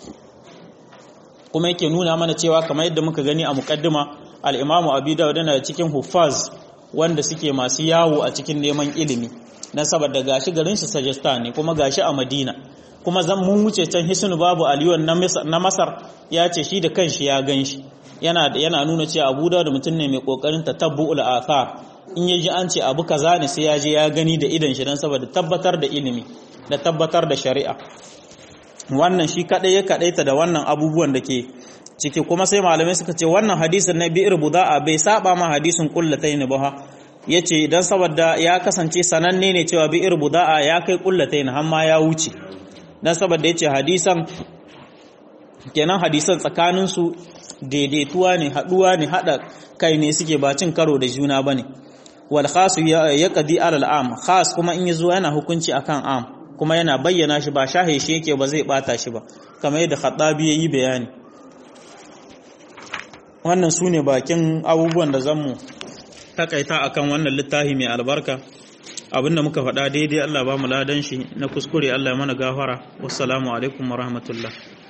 kuma yake nuna mana cewa kamar yadda muka gani a muqaddima al-imamu abi dawud yana cikin huffaz wanda suke masu yawo a cikin neman ilimi na saboda gashi garin shi sajistan ne kuma gashi a madina kuma zan mun wuce can hisnu babu aliyon na masar ya ce shi da kanshi ya gan shi yana yana nuna cewa abu dawud mutum ne mai kokarin tatabbu'ul athar in ya ji an ce abu kaza ne sai ya je ya gani da idan shi dan saboda tabbatar da ilimi da tabbatar da shari'a wannan shi kadai ya kadaita da wannan abubuwan da ke ciki kuma sai malamai suka ce wannan hadisin na bi'ir buda'a bai saba ma hadisin kullatayn ba yace idan saboda ya kasance sananne ne cewa bi'ir buda'a ya kai kullatayn har ma ya wuce dan saboda yace hadisan kenan hadisan tsakanin su daidaituwa ne haduwa ne hada kai ne suke ba cin karo da juna bane wal khas ya qadi alal am khas kuma in yazo yana hukunci akan am kuma yana bayyana shi ba shahe shi yake ba zai bata shi ba kamar yadda khattabi yayi bayani wannan sune bakin abubuwan da zamu takaita akan wannan littafi mai albarka abinda muka faɗa daidai Allah ba mu ladan shi na kuskure Allah ya mana gafara wassalamu alaikum wa rahmatullah